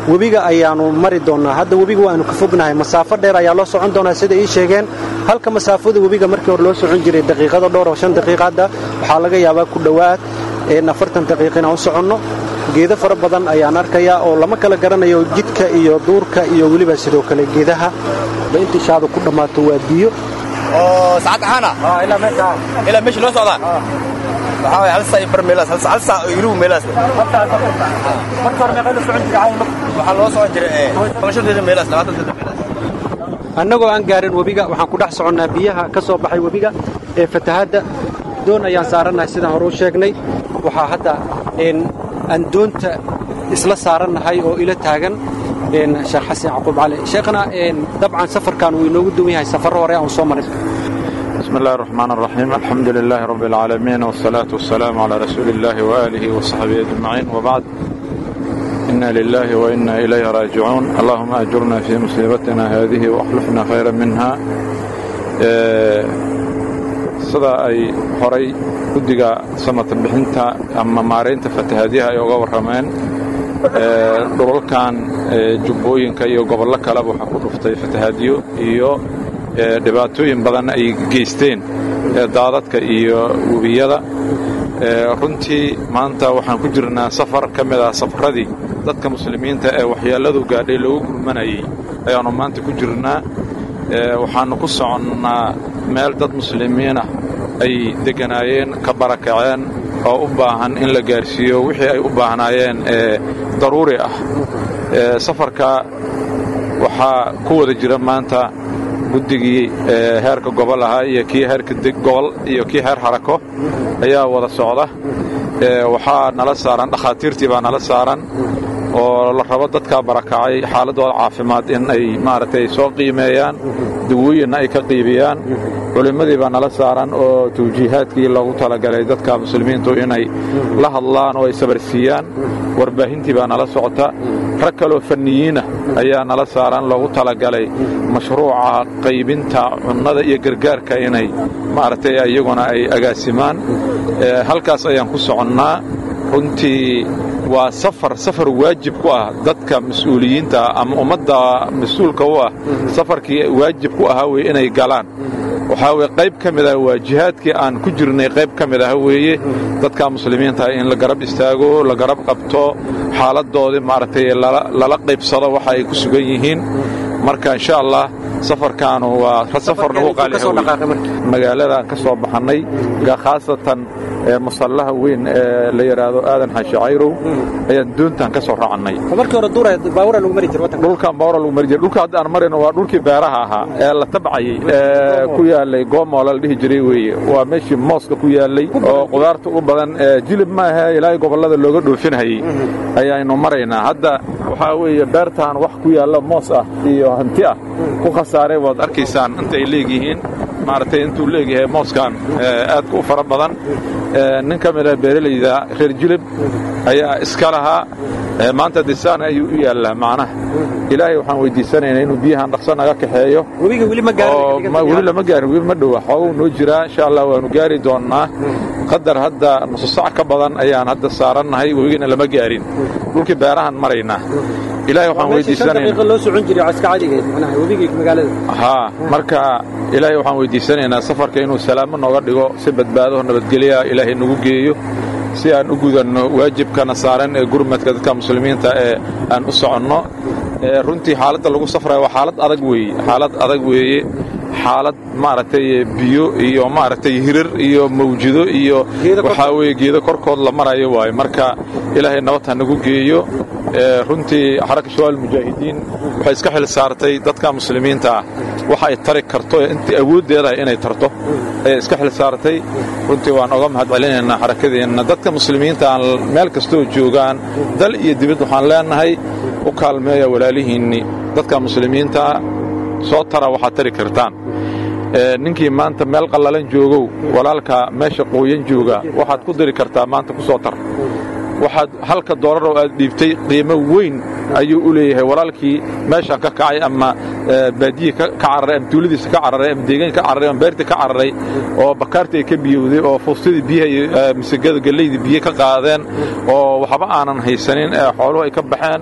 webiga ayaannu mari doonnaa hadda webiga waannu ka fognahay masaafo dheer ayaa loo socon doonaa sida ii sheegeen halka masaafada webiga markii hore loo socon jiray daqiiqado dhowr oo shan daqiiqa hadda waxaa laga yaabaa ku dhowaad afartan daqiiqa inaan u soconno geedo fara badan ayaan arkayaa oo lama kala garanayo jidka iyo duurka iyo weliba sidoo kale geedaha ba intii shaadu ku dhammaato waa biyo oo saacad ahaana ilaa meesha ilaa meesha loo socdaa waxaa waye hal saa iyo bar meelaas hal hal saa oo ilugu meelaas marka hore meeqa la socon jiray waxaa loo socon jiray toban daqiiqa meelaas labaatan daqiiqa meelaas annagoo aan gaarin webiga waxaan ku dhex soconnaa biyaha ka soo baxay webiga ee fatahaadda doon ayaan saarannahay sidaan hore u sheegnay waxaa hadda aan doonta isla saarannahay oo ila taagan sheekh xasan yacquub cali sheekhna dabcan safarkan wuu inoogu duwan yahay safarro hore aan soo marin بسم الله الرحمن الرحيم الحمد لله رب العالمين والصلاة والسلام على رسول الله وآله وصحبه أجمعين وبعد إنا لله وإنا إليه راجعون اللهم أجرنا في مصيبتنا هذه وأخلفنا خيرا منها sida ay horay guddiga samata bixinta ama maaraynta fatahaadyaha ay uga warrameen dhulalkan jubbooyinka iyo gobollo kaleba waxaa ku dhuftay fatahaadyo iyo dhibaatooyin badan ay geysteen daadadka iyo webiyada runtii maanta waxaan ku jirnaa safar ka mid ah safaradii dadka muslimiinta ee waxyeelladu gaadhay loogu gurmanayay ayaannu maanta ku jirnaa waxaannu ku soconnaa meel dad muslimiinah ay degganaayeen ka barakaceen oo u baahan in la gaarsiiyo wixii ay u baahnaayeen ee daruuri ah safarka waxaa ku wada jira maanta guddigii heerka gobol ahaa iyo kii heerka gobol iyo kii heer harako ayaa wada socda waxaa nala saaran dhakhaatiirtii baa nala saaran oo la rabo dadkaa barakacay xaaladooda caafimaad in ay maaragtay soo qiimeeyaan dawooyinna ay ka qiibiyaan culimmadii baa nala saaran oo tawjiihaadkii loogu talagalay dadka muslimiintu inay la hadlaan oo ay sabarsiiyaan warbaahintii baa nala socota rag kaloo fanniyiinah ayaa nala saaran loogu talagalay mashruuca qaybinta cunnada iyo gargaarka inay maaragtay iyaguna ay agaasimaan halkaas ayaan ku soconnaa runtii waa safar safar waajib ku ah dadka mas-uuliyiinta ama ummadda mas-uulka u ah safarkii waajib ku ahaa weye inay galaan waxaa weye qayb ka mid ah waa jihaadkii aan ku jirnay qayb ka mid ah weeye dadka muslimiinta in la garab istaago la garab qabto xaaladoodii maaragtay lala qaybsado waxa ay ku sugan yihiin marka insha allah safarkaanu waa safar nagu qaalihamagaaladan ka soo baxannay khaasatan musallaha weyn ee la yidhaahdo aadan xashacayrow ayaan doontan ka soo raacannay dhulkan baawra lagu mari jiray dhulka hadda aan marayno waa dhulkii beeraha ahaa ee la tabcayey ee ku yaalay goomola la dhihi jiray weeye waa meeshii mooska ku yaallay oo qudaarta u badan jilib ma ahe ilaahay gobollada looga dhoofinhayey ayaaynu maraynaa hadda waxaa weeye beertaan wax ku yaalla moos ah iyo hanti ah ku khasaaray waad arkaysaan inta ay leegyihiin maaragtay intuu leegyahay mooskan aadka u fara badan nin ka mida beeralayda reer jilib ayaa iska lahaa maanta disaan ayuu u yaallaa macnaha ilaahay waxaan weydiisanaynaa inuu biyahan dhaqso naga kaxeeyo weli lama gaarin weli ma dhowa xooguu noo jiraa insha allah waanu gaari doonnaa qadar hadda nusu sac ka badan ayaan hadda saarannahay webigana lama gaarin dhulkii beerahan maraynaa ilaahay waxaan weydiisanaynaa marka ilaahay waxaan weydiisanaynaa safarka inuu salaamo nooga dhigo si badbaado nabadgelya ilaahay nagu geeyo si aan u gudanno waajibkana saaran ee gurmadka dadka muslimiinta ee aan u soconno runtii xaaladda lagu safraya waa xaalad adag weeye xaalad adag weeye xaalad maaragtay biyo iyo maaragtay hirar iyo mawjido iyo waxaa weeye geedo korkood la marayo waaye marka ilaahay nabad ha nagu geeyo runtii xaraka shabaab mujaahidiin waxay iska xil saartay dadka muslimiinta ah waxa ay tari karto intii awooddeedahay inay tarto ayay iska xil saartay runtii waan oga mahad celinaynaa xarakadeenna dadka muslimiinta aan meel kastoo joogaan dal iyo dibad waxaan leenahay u kaalmeeya walaalihiinni dadka muslimiintaa soo tara waxaad tari kartaan ninkii maanta meel qallalan joogow walaalka meesha qooyan jooga waxaad ku diri kartaa maanta ku soo tar waxaad halka doolaroo aad dhiibtay qiimo weyn ayuu u leeyahay walaalkii meeshaan ka kacay ama baadiyi ka cararay ama tuuladiisa ka cararay ama deegaanka ka cararay ama beerta ka cararay oo bakaartii ay ka biyowday oo fuustadii biyaha misagada galleydii biyo ka qaadeen oo waxba aanan haysanin ee xooluhu ay ka baxeen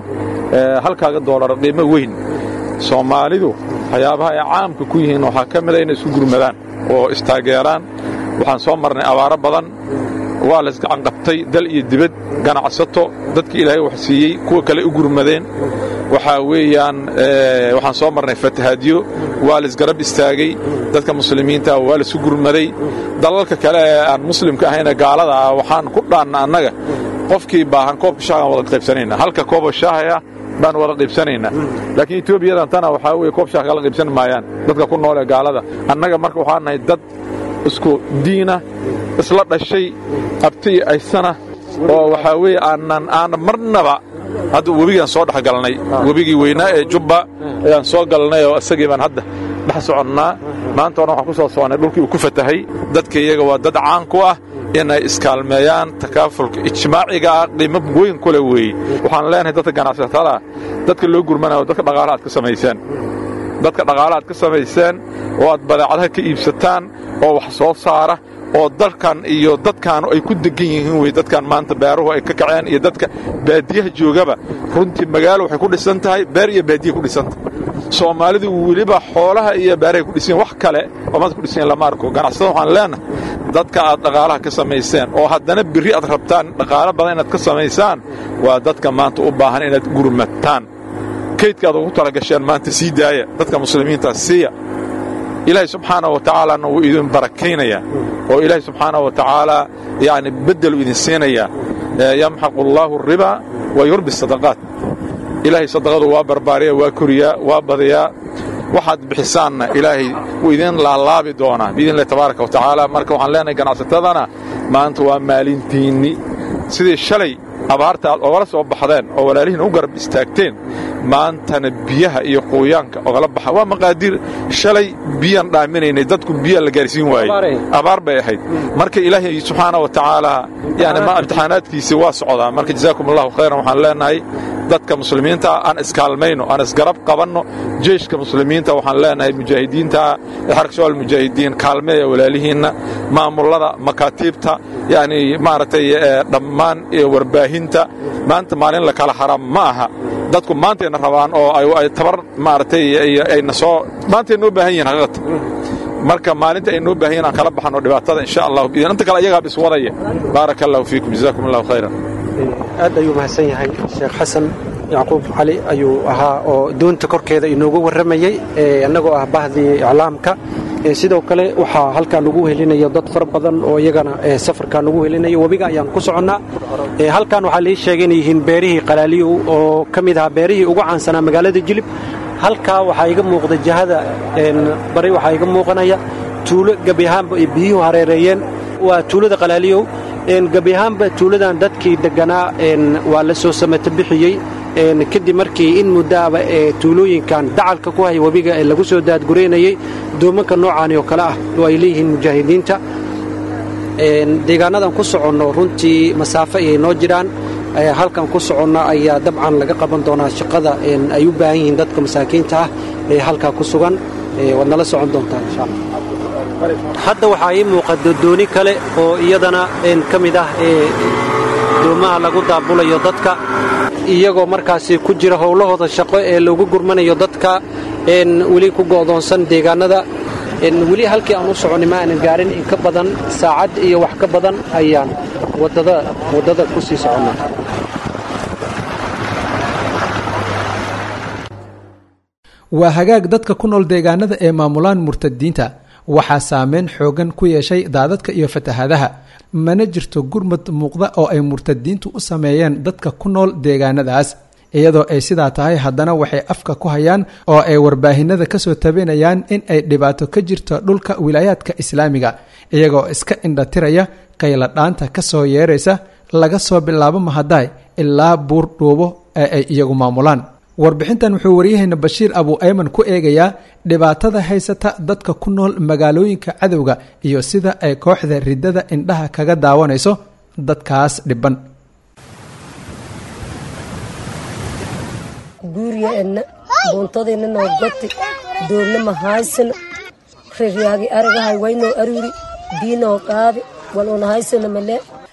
halkaaga doolar qiimo weyn soomaalidu waxyaabaha ay caamka ku yihiin waxaa ka mida inay isku gurmadaan oo istaageeraan waxaan soo marnay abaaro badan waa la isgacanqabtay dal iyo dibad ganacsato dadkii ilaahay wax siiyey kuwa kale u gurmadeen waxaa weeyaan waxaan soo marnay fatahaadyo waa la isgarab istaagay dadka muslimiinta waa laisu gurmaday dalalka kale ee aan muslimka ahayna gaalada ah waxaan ku dhaanna annaga qofkii baahan koobka shaagaan wada qaybsanayna halka kooboo shaahaya baan wada qaybsanaynaa laakiin etoobiyadan tana waxaa weye koob shaah kala qaybsan maayaan dadka ku nool ee gaalada annaga marka waxaan nahay dad isku diina isla dhashay abti iyo aysana oo waxaa weeye aanan aanan marnaba hadda webigaan soo dhex galnay webigii weynaa ee jubba ayaan soo galnay oo isagii baan hadda dhex soconnaa maanta hore waxaan ku soo soonnay dhulkii uu ku fatahay dadka iyaga waa dad caan ku ah inay iskaalmeeyaan takaafulka ijmaaciga ah qiimo weyn kule weeye waxaan leenahay dadka ganacsatada dadka loo gurmanayo dadka dhaqaala aad ka samayseen dadka dhaqaala aad ka samayseen oo aad badeecadaha ka iibsataan oo wax soo saara oo dalkan iyo dadkaanu ay ku degan yihiin wey dadkan maanta beeruhu ay ka kaceen iyo dadka baadiyaha joogaba runtii magaalo waxay ku dhisan tahay beer iyo baadiya ku dhisantahay soomaalidu weliba xoolaha iyo beerahay ku dhisan wax kale oo maanta ku dhisan lama arko ganacsatada waxaan leenahay dadka aad dhaqaalaha ka samayseen oo haddana birri aad rabtaan dhaqaalo badan inaad ka samaysaan waa dadka maanta u baahan inaad gurmataan kaydka aad ugu talagasheen maanta sii daaya dadka muslimiinta siiya ilaahay subxaana wa tacaalana wuu idin barakaynayaa oo ilaahay subxaana wa tacaala yani beddelu idin siinayaa yamxaqu allaahu aribaa wa yurbi sadaqaat ilaahay sadaqadu waa barbaariya waa koriyaa waa badiyaa waxaad bixisaanna ilaahay wuu idin laalaabi doonaa biidnillahi tabaaraka wa tacaala marka waxaan leenahay ganacsatadana maanta waa maalintiinni sidii shalay abaarta aad ogala soo baxdeen oo walaalihiin u garab istaagteen maantana biyaha iyo quuyaanka ogala baxa waa maqaadiir shalay biyaan dhaaminaynay dadku biyaa la gaarsiin waayey abaar bay ahayd marka ilaahay subxaana wa tacaala yani ma imtixaanaadkiisii waa socdaa marka jazaakum allahu khayran waxaan leenahay dadka muslimiinta aan iskaalmayno aan isgarab qabanno jeyshka muslimiinta waxaan leenahay mujaahidiinta xarkashoal mujaahidiin kaalmeeya walaalihiinna maamullada makaatiibta yani maaragtay dhammaan warbaahinta maanta maalin la kala haraa ma aha dadku maantayna rabaan oo ay tabar maaragtay ayna soo maantay noo baahan yihin haqiiqata marka maalinta ay noo baahan yihin aan kala baxano dhibaatada insha allahu biidin inta kale iyagaab iswadaya baaraka allahu fiikum jazaakum allahu khayran aad ayuu mahadsan yahay sheekh xasan yacquub cali ayuu ahaa oo doonta korkeeda inoogu warramayey annagoo ah bahdii iclaamka sidoo kale waxaa halkaa nagu helinaya dad fara badan oo iyagana safarkaa nagu helinaya webiga ayaan ku soconnaa halkan waxaa lii sheegay inay yihiin beerihii qalaaliyow oo ka mid ahaa beerihii ugu caansanaa magaalada jilib halkaa waxaa iga muuqda jahada bari waxaa iga muuqanaya tuulo gebi ahaanba ay biyuhu hareereeyeen waa tuulada qalaaliyow gebi ahaanba tuuladan dadkii degganaa waa la soo samata bixiyey kadib markii in muddaaba ee tuulooyinkan dacalka ku haya webiga ee lagu soo daadgureynayey doomanka noocaani oo kale ah oo ay leeyihiin mujaahidiinta deegaanadan ku soconno runtii masaafo ayay noo jiraan halkan ku soconna ayaa dabcan laga qaban doonaa shaqada ay u baahan yihiin dadka masaakiinta ah ee halkaa ku sugan waad nala socon doontaa insha alla hadda waxaa ii muuqata dooni kale oo iyadana ka mid ah doomaha lagu daabulayo dadka iyagoo markaasi ku jira howlahooda shaqo ee loogu gurmanayo dadka weli ku go'doonsan deegaanada weli halkii aan u soconnay ma aanan gaarin in ka badan saacad iyo wax ka badan ayaan waddada ku sii soconnaa waa hagaag dadka ku nool deegaanada ee maamulaan murtadiinta waxaa saameyn xoogan ku yeeshay daadadka iyo fatahaadaha mana jirto gurmad muuqda oo ay murtadiintu u sameeyeen dadka ku nool deegaanadaas iyadoo ay sidaa tahay haddana waxay afka ku hayaan oo ay warbaahinada kasoo tabinayaan in ay dhibaato ka jirto dhulka wilaayaadka islaamiga iyagoo iska indhatiraya qayla dhaanta kasoo yeeraysa laga soo bilaabo mahadaay ilaa buur dhuubo ee ay iyagu maamulaan warbixintan wuxuu waryaheena bashiir abu ayman ku eegayaa dhibaatada haysata dadka ku nool magaalooyinka cadowga iyo sida ay kooxda riddada indhaha kaga daawanayso dadkaas dhiban guuryaenna buuntadeenna noo goti doogna mahaysana reryaagi aragahay waynoo aruri biinoo qaadi waluna haysana male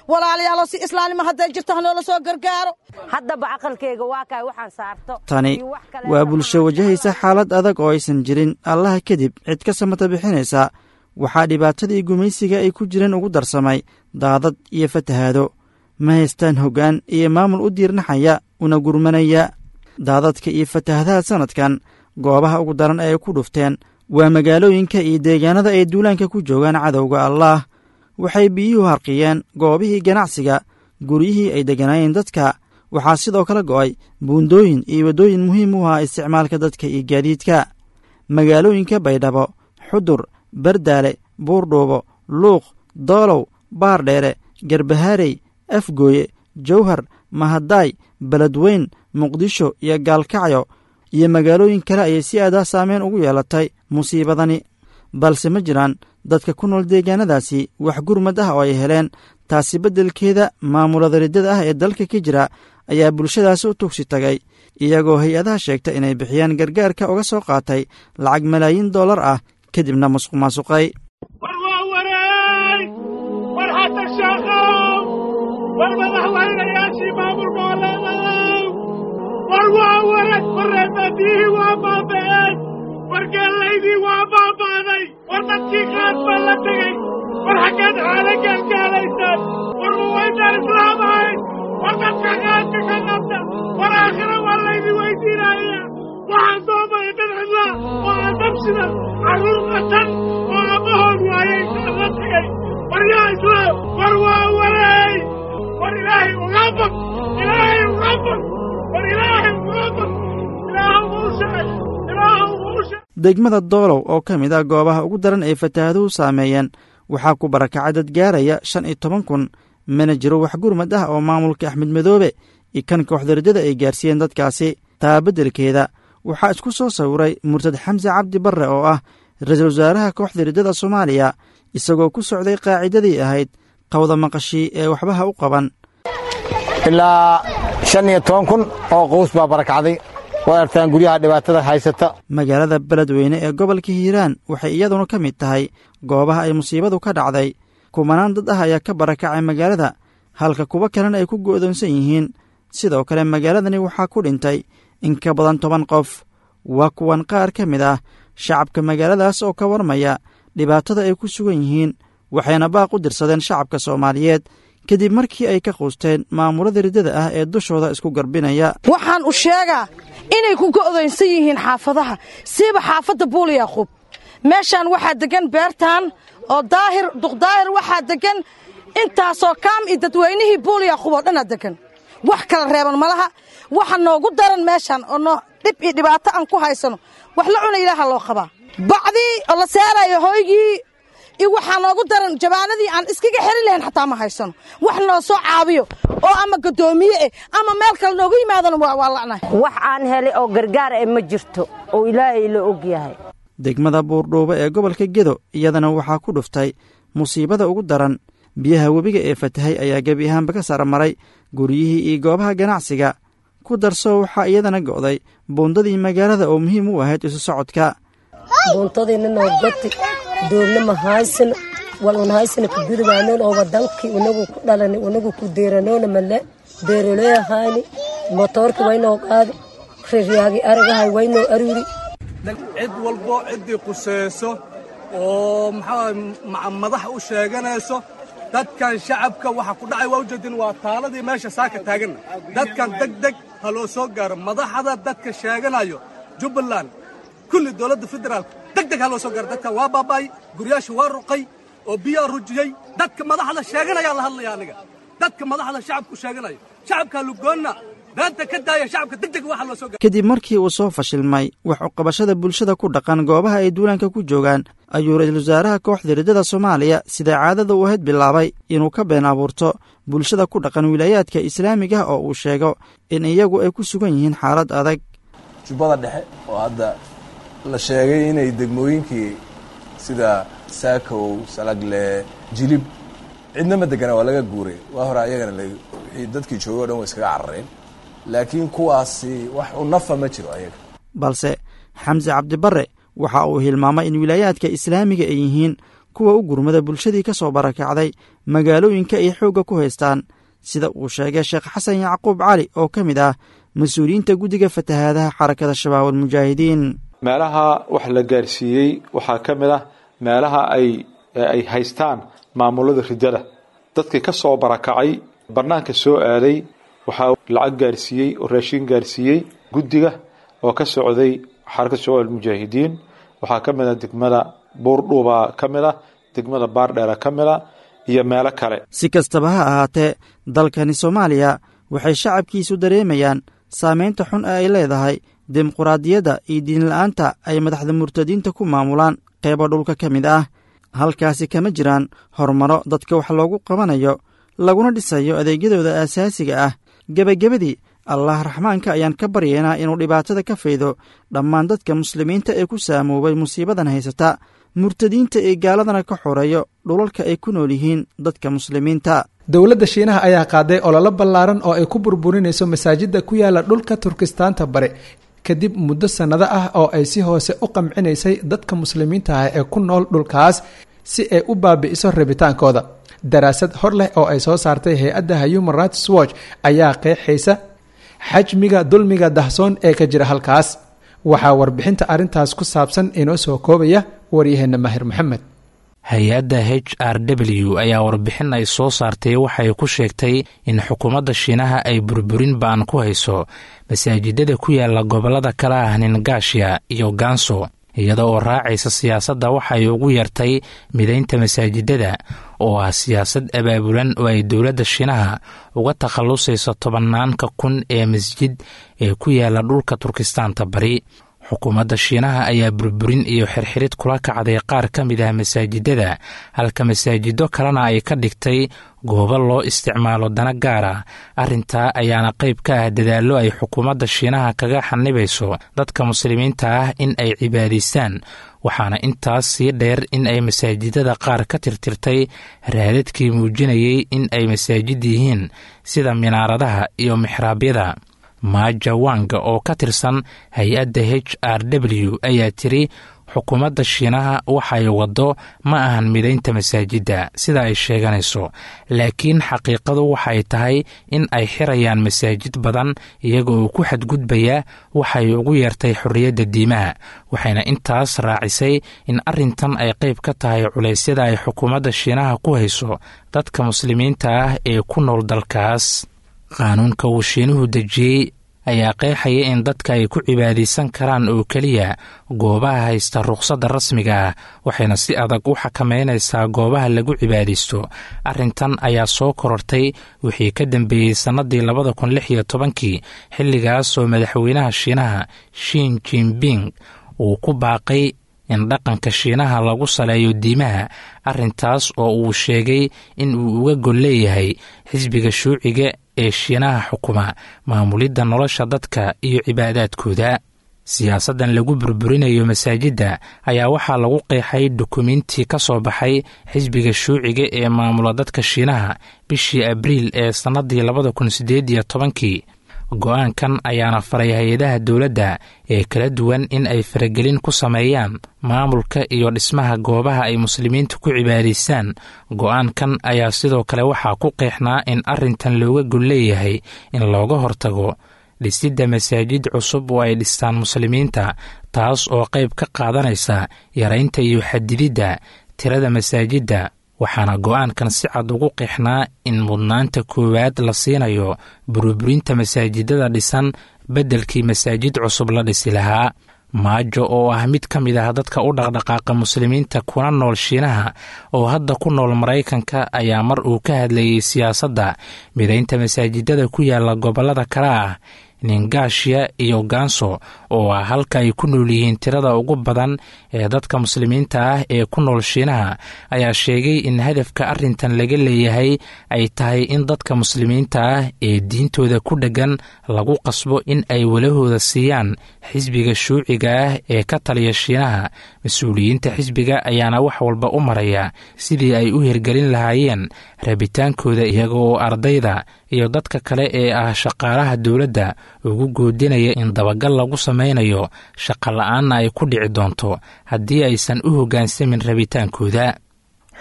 walaalayaalo si islaamnimo hadday jirto hanoola soo gargaaro haddaba caqalkayga waa kaay waxaan saarto tani waa bulsho wajahaysa xaalad adag oo aysan jirin allaha kadib cid ka samata bixinaysa waxaa dhibaatadii gumaysiga ay ku jireen ugu darsamay daadad iyo fatahaado ma haystaan hoggaan iyo maamul u diirnaxaya una gurmanaya daadadka iyo fatahadaha sannadkan goobaha ugu daran ee ay ku dhufteen waa magaalooyinka iyo deegaanada ay duulaanka ku joogaan cadowga allaah waxay biyuhu harqiyeen goobihii ganacsiga guryihii ay degganaayeen dadka waxaa sidoo kale go'ay buundooyin iyo waddooyin muhiim u ahaa isticmaalka dadka iyo gaadiidka magaalooyinka baydhabo xudur bardaale buurdhuubo luuq doolow baardheere garbahaarey afgooye jawhar mahadaay beledweyn muqdisho iyo gaalkacyo iyo magaalooyin kale ayay si aadah saameyn ugu yeelatay musiibadani balse ma jiraan dadka ku nool deegaanadaasi wax gurmad ah oo ay heleen taasi beddelkeeda maamulada riddada ah ee dalka ka jira ayaa bulshadaasi u tugsi tagay iyagoo hay-adaha sheegta inay bixiyaan gargaarka uga soo qaatay lacag malaayiin dollar ah kadibna musuq maasuqay war waa wareey war xasan sheekhow war madaxweynayaashii maamul goboleedayow war waa wareeg wareebadihii waa baaba'een war geellaydii waa baaba'day war dadkii qaad baa la tegey war xaggeed xaala gaalgaalaysaan war muwaydaan islaam ahayn war dadka qaadka ka qabta war aakhira waa laydin weydiinaya waxaan doomaya dad cidla oo adabsida carruur qatan oo abbahood waayay kaan la tegey war yaa islaam war waa wareey war ilaahay uga bog ilaahay uga bog war ilaahay uga bog ilaahu uu sheeg ilaahu uu sheeg degmada doolow oo ka mid ah goobaha ugu daran ee fataahaduhu saameeyeen waxaa ku barakacay dad gaaraya shan iyo toban kun mana jiro wax gurmad ah oo maamulka axmed madoobe iyo kan kooxda riddada ay gaarsiiyeen dadkaasi taa beddelkeeda waxaa isku soo sawiray murtad xamse cabdi barre oo ah ra-iisul wasaaraha kooxda riddada soomaaliya isagoo ku socday qaacidadii ahayd qawda maqashii ee waxbaha u qaban ilaa shan iyo toban kun oo qows baa barakacday waad artaan guryaha dhibaatada haysata magaalada beledweyne ee gobolka hiiraan waxay iyaduna ka mid tahay goobaha ay musiibadu ka dhacday kumanaan dad ah ayaa ka barakacay magaalada halka kuwo kalena ay ku go'doonsan yihiin sidoo kale magaaladani waxaa ku dhintay in ka badan toban qof waa kuwan qaar ka mid ah shacabka magaaladaas oo ka warmaya dhibaatada ay ku sugan yihiin waxayna baaq u dirsadeen shacabka soomaaliyeed kadib markii ay ka quusteen maamulada riddada ah ee dushooda isku garbinaya waxaan u sheegaa inay ku go'doynsan yihiin xaafadaha siiba xaafadda buul yaaquub meeshaan waxaa deggan beertaan oo daahir duqdaahir waxaa deggan intaasoo kaam iyo dadweynihii buul yaaquub oo dhanaa deggan wax kala reeban ma laha waxa noogu daran meeshaan oo noo dhib iyo dhibaato aan ku haysano wax la cuna ilaaha loo qabaa bacdii oo la saarayo hooygii iyo waxaa noogu daran jabaanadii aan iskaga xeli lahayn xataa ma haysano wax noo soo caabiyo oo ama gaddoomiye eh ama meel kale noogu yimaadana waa la'nahay wax aan helay oo gargaar eh ma jirto oo ilaahay la og yahay degmada buurdhuubo ee gobolka gedo iyadana waxaa ku dhuftay musiibada ugu daran biyaha webiga ee fatahay ayaa gebi ahaanba ka saramaray guryihii iyo goobaha ganacsiga ku darso waxaa iyadana go'day buundadii magaalada oo muhiim u ahayd isu socodka buuntadiina noo goti doogna ma haysano wal un haysana ku gudubaanoon oo wadankii unagu ku dhalani unagu ku deeranoona male beeroleehayni motoorki waynoo qaadi riryaagi aragahay waynoo aruri cid walbo ciddii qusayso oo maxaa madax u sheeganayso dadkan shacabka waxa ku dhacay waa ujeedin waa taaladii meesha saaka taaganna dadkan deg deg ha loo soo gaaro madaxda dadka sheeganayo jubbaland kulli dowladda federaalka deg deg ha loo soo gaaro dadkan waa baaba'ay guryaasha waa ruqay oo biyaa rujiyey dadka madaxda sheeganayaa la hadlaya aniga dadka madaxda shacabku sheeganayo shacabkaa lugoonna beenta ka daaya shacabka deg deg waxa loo soo gaaro kadib markii uu soo fashilmay wax uqabashada bulshada ku dhaqan goobaha ay duulaanka ku joogaan ayuu ra-iisul wasaaraha kooxda riddada soomaaliya sida caadada u ahayd bilaabay inuu ka been abuurto bulshada ku dhaqan wilaayaadka islaamiga oo uu sheego in iyagu ay ku sugan yihiin xaalad adag jubbada dhexe oo hadda la sheegay inay degmooyinkii sida saakow salagle jilib cidnama degana waa laga guuray waa hore ayagana wixii dadkii joogay o dhan way iskaga carareen laakiin kuwaasi wax u nafa ma jiro ayaga balse xamse cabdibarre waxa uu hilmaamay in wilaayaadka islaamiga ay yihiin kuwa u gurmada bulshadii ka soo barakacday magaalooyinka ay xoogga ku haystaan sida uu sheegay sheekh xasan yacquub cali oo ka mid ah mas-uuliyiinta guddiga fatahaadaha xarakada shabaab almujaahidiin meelaha wax la gaarsiiyey waxaa ka mid ah meelaha ay ay haystaan maamulada ridada dadkii ka soo barakacay bannaanka soo aaday waxaa lacag gaarsiiyey oo raashin gaarsiiyey guddiga oo ka socday xarakada shabaab almujaahidiin waxaa ka mid ah degmada buurdhuuba ka mid ah degmada baardheera ka mid a iyo meelo kale si kastaba ha ahaatee dalkani soomaaliya waxay shacabkiisu dareemayaan saamaynta xun ee ay leedahay dimuquraadiyadda iyo diinla'aanta ay madaxda murtadiinta ku maamulaan qeybo dhulka ka mid ah halkaasi kama jiraan horumaro dadka wax loogu qabanayo laguna dhisayo adeegyadooda aasaasiga ah gebagabadii allah raxmaanka ayaan ka baryaynaa inuu dhibaatada ka faydo dhammaan dadka muslimiinta ee ku saamoobay musiibadan haysata murtadiinta ee gaaladana ka xoreeyo dhulalka ay ku nool yihiin dadka muslimiinta dowladda shiinaha ayaa qaaday ololo ballaaran oo ay ku burburinayso masaajidda ku yaala dhulka turkistaanta bare kadib muddo sannado ah oo ay si hoose u qamcinaysay dadka muslimiinta ah ee ku nool dhulkaas si ay u baabi'iso rabitaankooda daraasad hor leh oo ay soo saartay hay-adda human rights watch ayaa qeexaysa xajmiga dulmiga dahsoon ee ka jira halkaas waxaa warbixinta arrintaas ku saabsan inoo soo koobaya waryaheena mahir maxamed hay-adda h r w ayaa warbixin ay soo saartay waxay ku sheegtay in xukuumadda shiinaha ay burburin ba'an ku hayso masaajidada ku yaala gobollada kala ah ningaashiya iyo ganso iyada oo raacaysa siyaasadda waxay ugu yartay midaynta masaajidada oo ah siyaasad abaabulan oo ay dowladda shiinaha uga takhallusayso tobannaanka kun ee masjid ee ku yaala dhulka turkistaanta bari xukuumadda shiinaha ayaa burburin iyo xirxirid kula kacday qaar ka mid ah masaajidada halka masaajido kalena ay ka dhigtay goobo loo isticmaalo dana gaara arrintaa ayaana qayb ka ah dadaallo ay xukuumadda shiinaha kaga xanibayso dadka muslimiinta ah in ay cibaadaystaan waxaana intaas sii dheer in ay masaajidada qaar ka tirtirtay raadadkii muujinayay in ay masaajid yihiin sida minaaradaha iyo mixraabyada maaja wanga oo ka tirsan hay-adda h r w ayaa tiri xukuumadda shiinaha waxay waddo ma ahan midaynta masaajidda sida ay sheeganayso laakiin xaqiiqadu waxay tahay in ay xirayaan masaajid badan iyaga oo ku xadgudbaya waxay ugu yeertay xorriyadda diimaha waxayna intaas raacisay in arrintan ay qayb ka tahay culaysyada ay xukuumadda shiinaha ku hayso dadka muslimiinta ah ee ku nool dalkaas qaanuunka uu shiinuhu dejiyey ayaa qeexaya in dadka ay ku cibaadaysan karaan oo keliya goobaha haysta rukhsadda rasmiga ah waxayna si adag u xakameynaysaa goobaha lagu cibaadaysto arrintan ayaa soo korortay wixii ka dambeeyey sannadii labada kun lix iyo tobankii xilligaas oo madaxweynaha shiinaha shin jinping uu ku baaqay in dhaqanka shiinaha lagu saleeyo diimaha arrintaas oo uu sheegay in uu uga gol leeyahay xisbiga shuuciga ee shiinaha xukuma maamulidda nolosha dadka iyo cibaadaadkooda siyaasaddan lagu burburinayo masaajidda ayaa waxaa lagu qeexay dukumiintii ka soo baxay xisbiga shuuciga ee maamula dadka shiinaha bishii abriil ee sannadii labada kun siddeed iyo tobankii go-aankan ayaana faray hay-adaha dowladda ee kala duwan in ay faragelin ku sameeyaan maamulka iyo dhismaha goobaha ay muslimiinta ku cibaadaystaan go-aankan ayaa sidoo kale waxaa ku qeexnaa in arrintan looga gol leeyahay in looga hortago dhisidda masaajid cusub oo ay dhistaan muslimiinta taas oo qayb ka qaadanaysa yaraynta iyo xadididda tirada masaajidda waxaana go-aankan si cad ugu qeexnaa in mudnaanta koowaad la siinayo burburinta masaajidada dhisan beddelkii masaajid cusub la dhisi lahaa maajo oo ah mid ka mid ah dadka u dhaqdhaqaaqa muslimiinta kuna nool shiinaha oo hadda ku nool maraykanka ayaa mar uu ka hadlayey siyaasadda midaynta masaajidada ku yaala gobollada kale ah ningaashiya iyo ganso oo ah halka ay ku nool yihiin tirada ugu badan ee dadka muslimiinta ah ee ku nool shiinaha ayaa sheegay in hadafka arrintan laga leeyahay ay tahay in dadka muslimiinta ah ee diintooda ku dheggan lagu qasbo in ay walahooda siiyaan xisbiga shuuciga ah ee ka taliya shiinaha mas-uuliyiinta xisbiga ayaana wax walba u maraya sidii ay u hirgelin lahaayeen rabitaankooda iyaga oo ardayda iyo dadka kale ee ah shaqaalaha dowladda ugu goodinaya in dabagal lagu samaynayo shaqa la-aanna ay ku dhici doonto haddii aysan u hoggaansamin rabitaankooda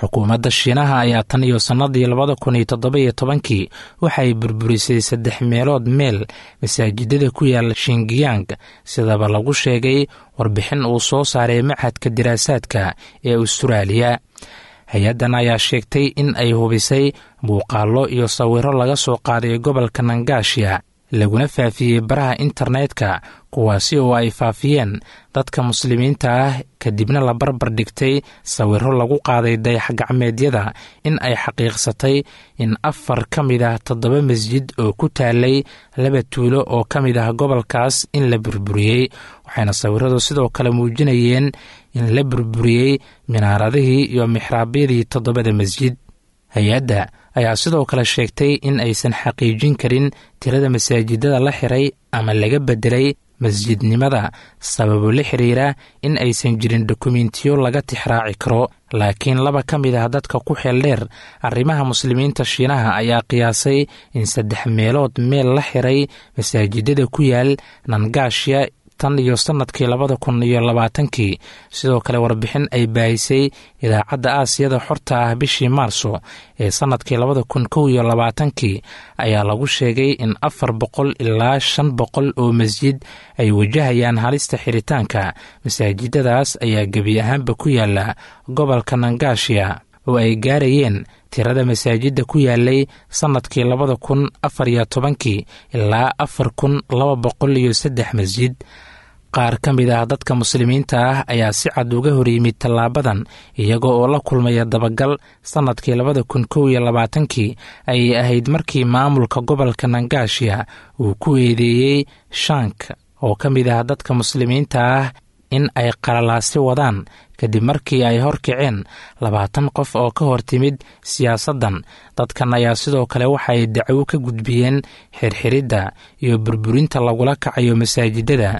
xukuumadda shiinaha ayaa tan iyo sannadii labada kun iyo toddoba-iyo tobankii waxay burburisay saddex meelood meel masaajidada ku yaala shingiyang sidaba lagu sheegay warbixin uu soo saaray machadka diraasaadka ee ustaraaliya hay-addan ayaa sheegtay in ay hubisay muuqaallo iyo sawiro laga soo qaaday gobolka nangaashiya laguna faafiyey baraha internetka kuwaasi oo ay faafiyeen dadka muslimiinta ah kadibna la barbar dhigtay sawiro lagu qaaday dayax-gacmeedyada in ay xaqiiqsatay in afar ka mid ah toddoba masjid oo ku taalay laba tuulo oo ka mid ah gobolkaas in la burburiyey waxayna sawiradu sidoo kale muujinayeen in la burburiyey minaaradihii iyo mixraabyadii toddobada masjid hay-adda ayaa sidoo kale sheegtay in aysan xaqiijin karin tirada masaajidada la xiray ama laga beddelay masjidnimada sababo la xiriira in aysan jirin dokumentiyo laga tixraaci karo laakiin laba ka mid ah dadka ku xeel dheer arrimaha muslimiinta shiinaha ayaa qiyaasay in saddex meelood meel la xiray masaajidada ku yaal nangaashya tan iyo sannadkii labada kun iyo labaatankii sidoo kale warbixin ay baahisay idaacadda aasiyada xorta ah bishii maarso ee sannadkii labada kun kow iyo labaatankii ayaa lagu sheegay in afar boqol ilaa shan boqol oo masjid ay wajahayaan halista xiritaanka masaajidadaas ayaa gebi ahaanba ku yaala gobolka nangaashiya oo ay gaarayeen tirada masaajidda ku yaalay sannadkii labada kun afar iyo tobankii ilaa afar kun laba boqol iyo saddex masjid qaar ka mid ah dadka muslimiinta ah ayaa si cad uga hor yimid tallaabadan iyaga oo la kulmaya dabagal sannadkii labada kun kow iyo labaatankii ayay ahayd markii maamulka gobolka nangaashiya uu ku eedeeyey shank oo ka mid ah dadka muslimiinta ah in ay qalalaasi wadaan kadib markii ay horkaceen labaatan qof oo ka hor timid siyaasaddan dadkan ayaa sidoo kale waxay dacwo ka gudbiyeen xirxiridda iyo burburinta lagula kacayo masaajidada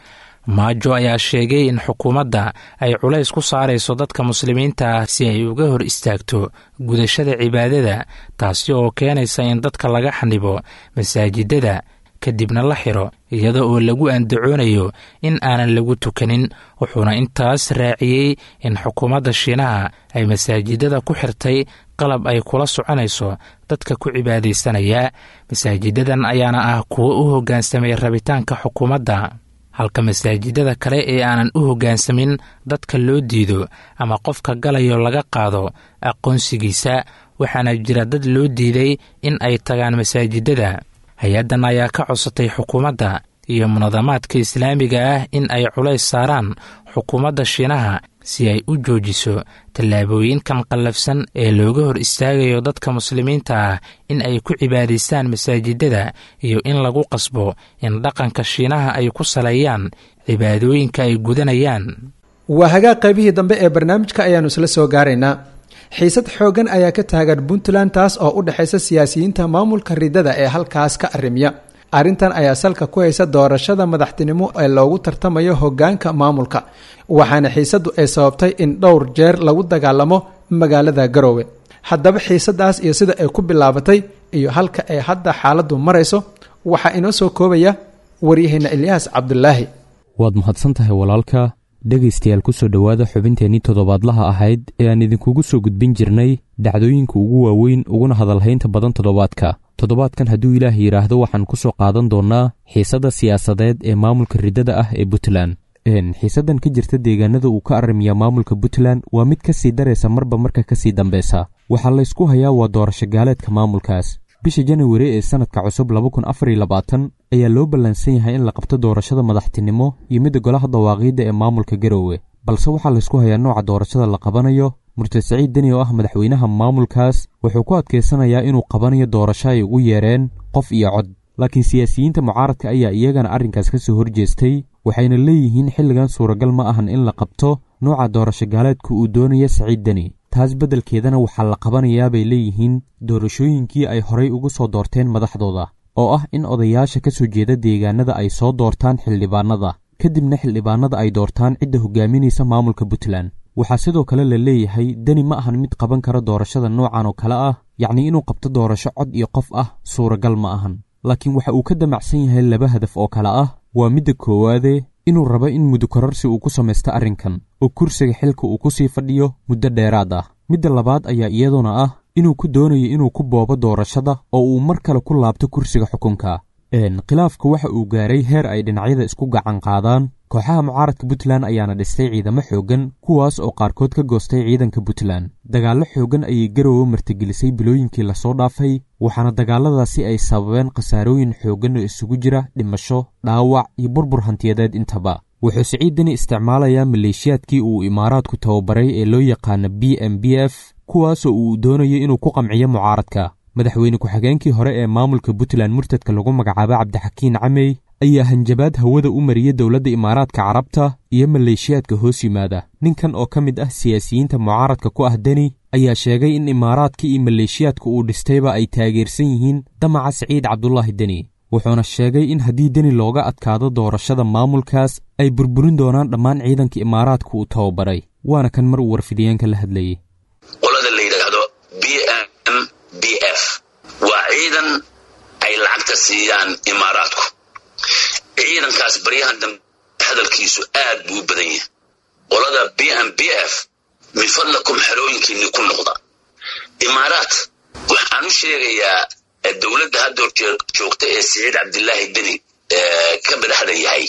maajo ayaa sheegay in xukuumadda ay culays ku saarayso dadka muslimiinta ah si ay uga hor istaagto gudashada cibaadada taasi oo keenaysa in dadka laga xanibo masaajidada kadibna la xiro iyada oo lagu andacoonayo in aanan lagu tukanin wuxuuna intaas raaciyey in xukuumadda shiinaha ay masaajidada ku xirtay qalab ay kula soconayso dadka ku cibaadaysanaya masaajidadan ayaana ah kuwo u hoggaansamay rabitaanka xukuumadda halka masaajidada kale ee aanan u hoggaansamin dadka loo diido ama qofka galayo laga qaado aqoonsigiisa waxaana jira dad loo diiday in ay tagaan masaajidada hay-addan ayaa ka codsatay xukuumadda iyo munadamaadka islaamiga ah in ay culays saaraan xukuumadda shiinaha si ay u joojiso tallaabooyinkan qallafsan ee looga hor istaagayo dadka muslimiinta ah in ay ku cibaadaystaan masaajidada iyo in lagu qasbo in dhaqanka shiinaha ay ku saleeyaan cibaadooyinka ay gudanayaan waa hagaag qaybihii dambe ee barnaamijka ayaannu isla soo gaaraynaa xiisad xooggan ayaa ka taagan puntland taas oo u dhexaysa siyaasiyiinta maamulka ridada ee halkaas ka arrimiya arrintan ayaa salka ku haysa doorashada madaxtinimo ee loogu tartamayo hoggaanka maamulka waxaana xiisaddu ay sababtay in dhowr jeer lagu dagaalamo magaalada garoowe haddaba xiisadaas iyo sida ay ku bilaabatay iyo halka ay hadda xaaladdu marayso waxaa inoo soo koobaya waryaheena ilyaas cabdulaahi waad mahadsan tahay walaalka dhegaystayaal ku soo dhowaada xubinteennii toddobaadlaha ahayd ee aan idinkugu soo gudbin jirnay dhacdooyinka ugu waaweyn uguna hadalhaynta badan toddobaadka toddobaadkan hadduu ilaah yidhaahdo waxaan ku soo qaadan doonnaa xiisadda siyaasadeed ee maamulka riddada ah ee puntland xiisaddan ka jirta deegaanada uu ka arrimiya maamulka puntland waa mid ka sii daraysa marba marka ka sii dambeysa waxaa laysku hayaa waa doorasho gaaleedka maamulkaas bisha janawari ee sannadka cusub ayaa loo ballansan yahay in la qabto doorashada madaxtinimo iyo midda golaha dawaaqiidda ee maamulka garoowe balse waxaa laysku hayaa nooca doorashada la qabanayo murtad saciid deni oo ah madaxweynaha maamulkaas wuxuu ku adkaysanayaa inuu qabanayo doorasho ay ugu yeereen qof iyo cod laakiin siyaasiyiinta mucaaradka ayaa iyagana arrinkaas ka soo horjeestay waxayna leeyihiin xilligan suuragal ma ahan in la qabto nooca doorasho gaaleedka uu doonaya saciid deni taas beddelkeedana waxaa la qabanayaa bay leeyihiin doorashooyinkii ay horay ugu soo doorteen madaxdooda oo ah in odayaasha ka soo jeeda deegaanada ay soo doortaan xildhibaanada kadibna xildhibaanada ay doortaan cidda hogaaminaysa maamulka puntland waxaa sidoo kale la leeyahay deni ma ahan mid qaban kara doorashada noocan oo kale ah yacnii inuu qabto doorasho cod iyo qof ah suuragal ma ahan laakiin waxa uu ka damacsan yahay laba hadaf oo kale ah waa midda koowaade inuu rabo in mudukorarsi uu ku samaysto arrinkan oo kursiga xilka uu ku sii fadhiyo muddo dheeraad ah midda labaad ayaa iyaduna ah inuu ku doonayo inuu ku boobo doorashada oo uu mar kale ku laabto kursiga xukunka khilaafka waxa uu gaaray heer ay dhinacyada isku gacan qaadaan kooxaha mucaaradka puntland ayaana dhistay ciidamo xooggan kuwaas oo qaarkood ka goostay ciidanka puntland dagaallo xooggan ayay garowe martigelisay bilooyinkii lasoo dhaafay waxaana dagaalladaasi ay sababeen khasaarooyin xooggan oo isugu jira dhimasho dhaawac iyo burbur hantiyadeed intaba wuxuu siciidani isticmaalayaa maleeshiyaadkii uu imaaraadku tababaray ee loo yaqaana b m b f kuwaasoo uu doonayo inuu ku qamciyo mucaaradka madaxweyne ku-xigeenkii hore ee maamulka puntland murtadka lagu magacaabo cabdixakiin camey ayaa hanjabaad hawada u mariyey dowladda imaaraadka carabta iyo maleeshiyaadka hoos yimaada ninkan oo ka mid ah siyaasiyiinta mucaaradka ku ah deni ayaa sheegay in imaaraadka iyo maleeshiyaadka uu dhistayba ay taageersan yihiin damaca siciid cabdulaahi deni wuxuuna sheegay in haddii deni looga adkaado doorashada maamulkaas ay burburin doonaan dhammaan ciidanka imaaraadka uu tababaray waana kan mar uu warfidiyeenka la hadlayey qolada la yidhaahdo b m b f waa ciidan ay lacagta siiyaan imaaraadku ciidankaas baryahan dambe hadalkiisu aad buu u badan yahay qolada b m b f min fadlakum xerooyinkiinni ku noqda imaaraad waxaan u sheegayaa dowladda hadda joogta ee siciid cabdilaahi deni ka madaxda yahay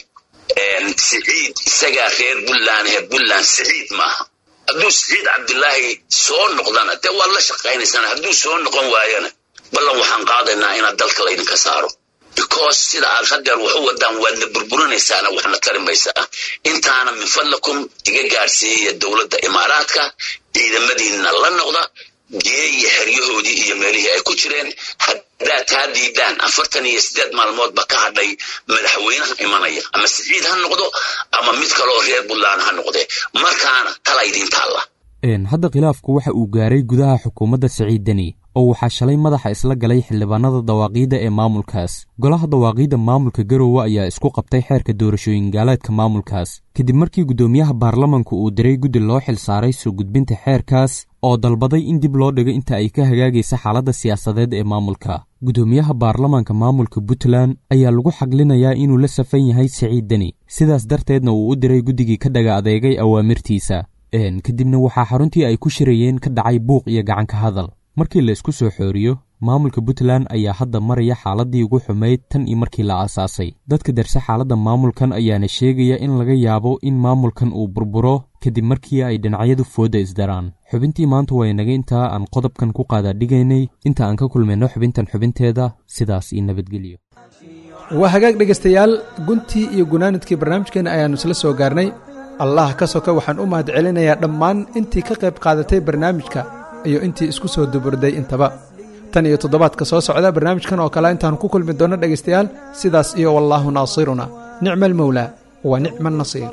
siciid isagaa reer puntland ee puntland siciid maaha hadduu siciid cabdilaahi soo noqdana dee waad la shaqaynaysaan hadduu soo noqon waayana ballan waxaan qaadaynaa inaad dalka laydinka saaro because sida aad hadeer wax u wadaan waadna burburinaysaana waxna tari maysaa intaana min fadlakum iga gaadhsiiyaya dowladda imaaraadka ciidamadiinna la noqda geeya xeryahoodii iyo meelihii ay ku jireen haddaad taa diidaan afartan iyo siddeed maalmoodba ka hadhay madaxweynaha imanaya ama siciid ha noqdo ama mid kaleoo reer puntland ha noqdee markaana tala idin taalla hadda khilaafku waxa uu gaaray gudaha xukuumadda siciid deni oo waxaa shalay madaxa isla galay xildhibaanada dawaaqiidda ee maamulkaas golaha dawaaqiidda maamulka garowe ayaa isku qabtay xeerka doorashooyin gaaleedka maamulkaas kadib markii guddoomiyaha baarlamanku uu diray guddi loo xil saaray soo gudbinta xeerkaas oo dalbaday in dib loo dhigo inta ay ka hagaagaysa xaaladda siyaasadeed ee maamulka guddoomiyaha baarlamanka maamulka puntland ayaa lagu xaglinayaa inuu la safan yahay siciid deni sidaas darteedna uu u diray guddigii ka dhaga adeegay awaamirtiisa kadibna waxaa xaruntii ay ku shirayeen ka dhacay buuq iyo gacanka hadal markii la isku soo xooriyo maamulka puntland ayaa hadda maraya xaaladdii ugu xumayd tan iyo markii la aasaasay dadka darse xaaladda maamulkan ayaana sheegaya in laga yaabo in maamulkan uu burburo kadib markii ay dhinacyadu foodda isdaraan xubintii maanta waa inaga intaa aan qodobkan ku qaadaadhigaynay inta aan ka kulmayno xubintan xubinteeda sidaas iyo nabadgelyo waa hagaag dhegaystayaal guntii iyo gunaanadkii barnaamijkeenna ayaannu isla soo gaarnay allah ka soka waxaan u mahad celinayaa dhammaan intii ka qayb qaadatay barnaamijka iyo intii isku soo duburday intaba tan iyo toddobaadka soo socda barnaamijkan oo kale intaan ku kulmi doonno dhegaystayaal sidaas iyo wallaahu naasiruna nicma almawlaa wa nicma annasiir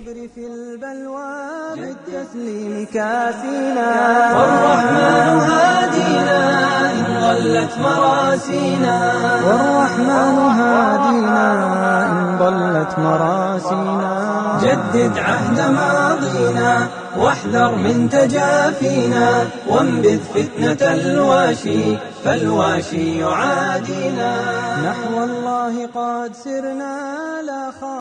بالتسليم كافينا والرحمن هادينا إن ضلت مراسينا والرحمن هادينا إن ضلت مراسينا جدد عهد ماضينا واحذر من تجافينا وانبذ فتنة الواشي فالواشي يعادينا نحو الله قد سرنا لا خاف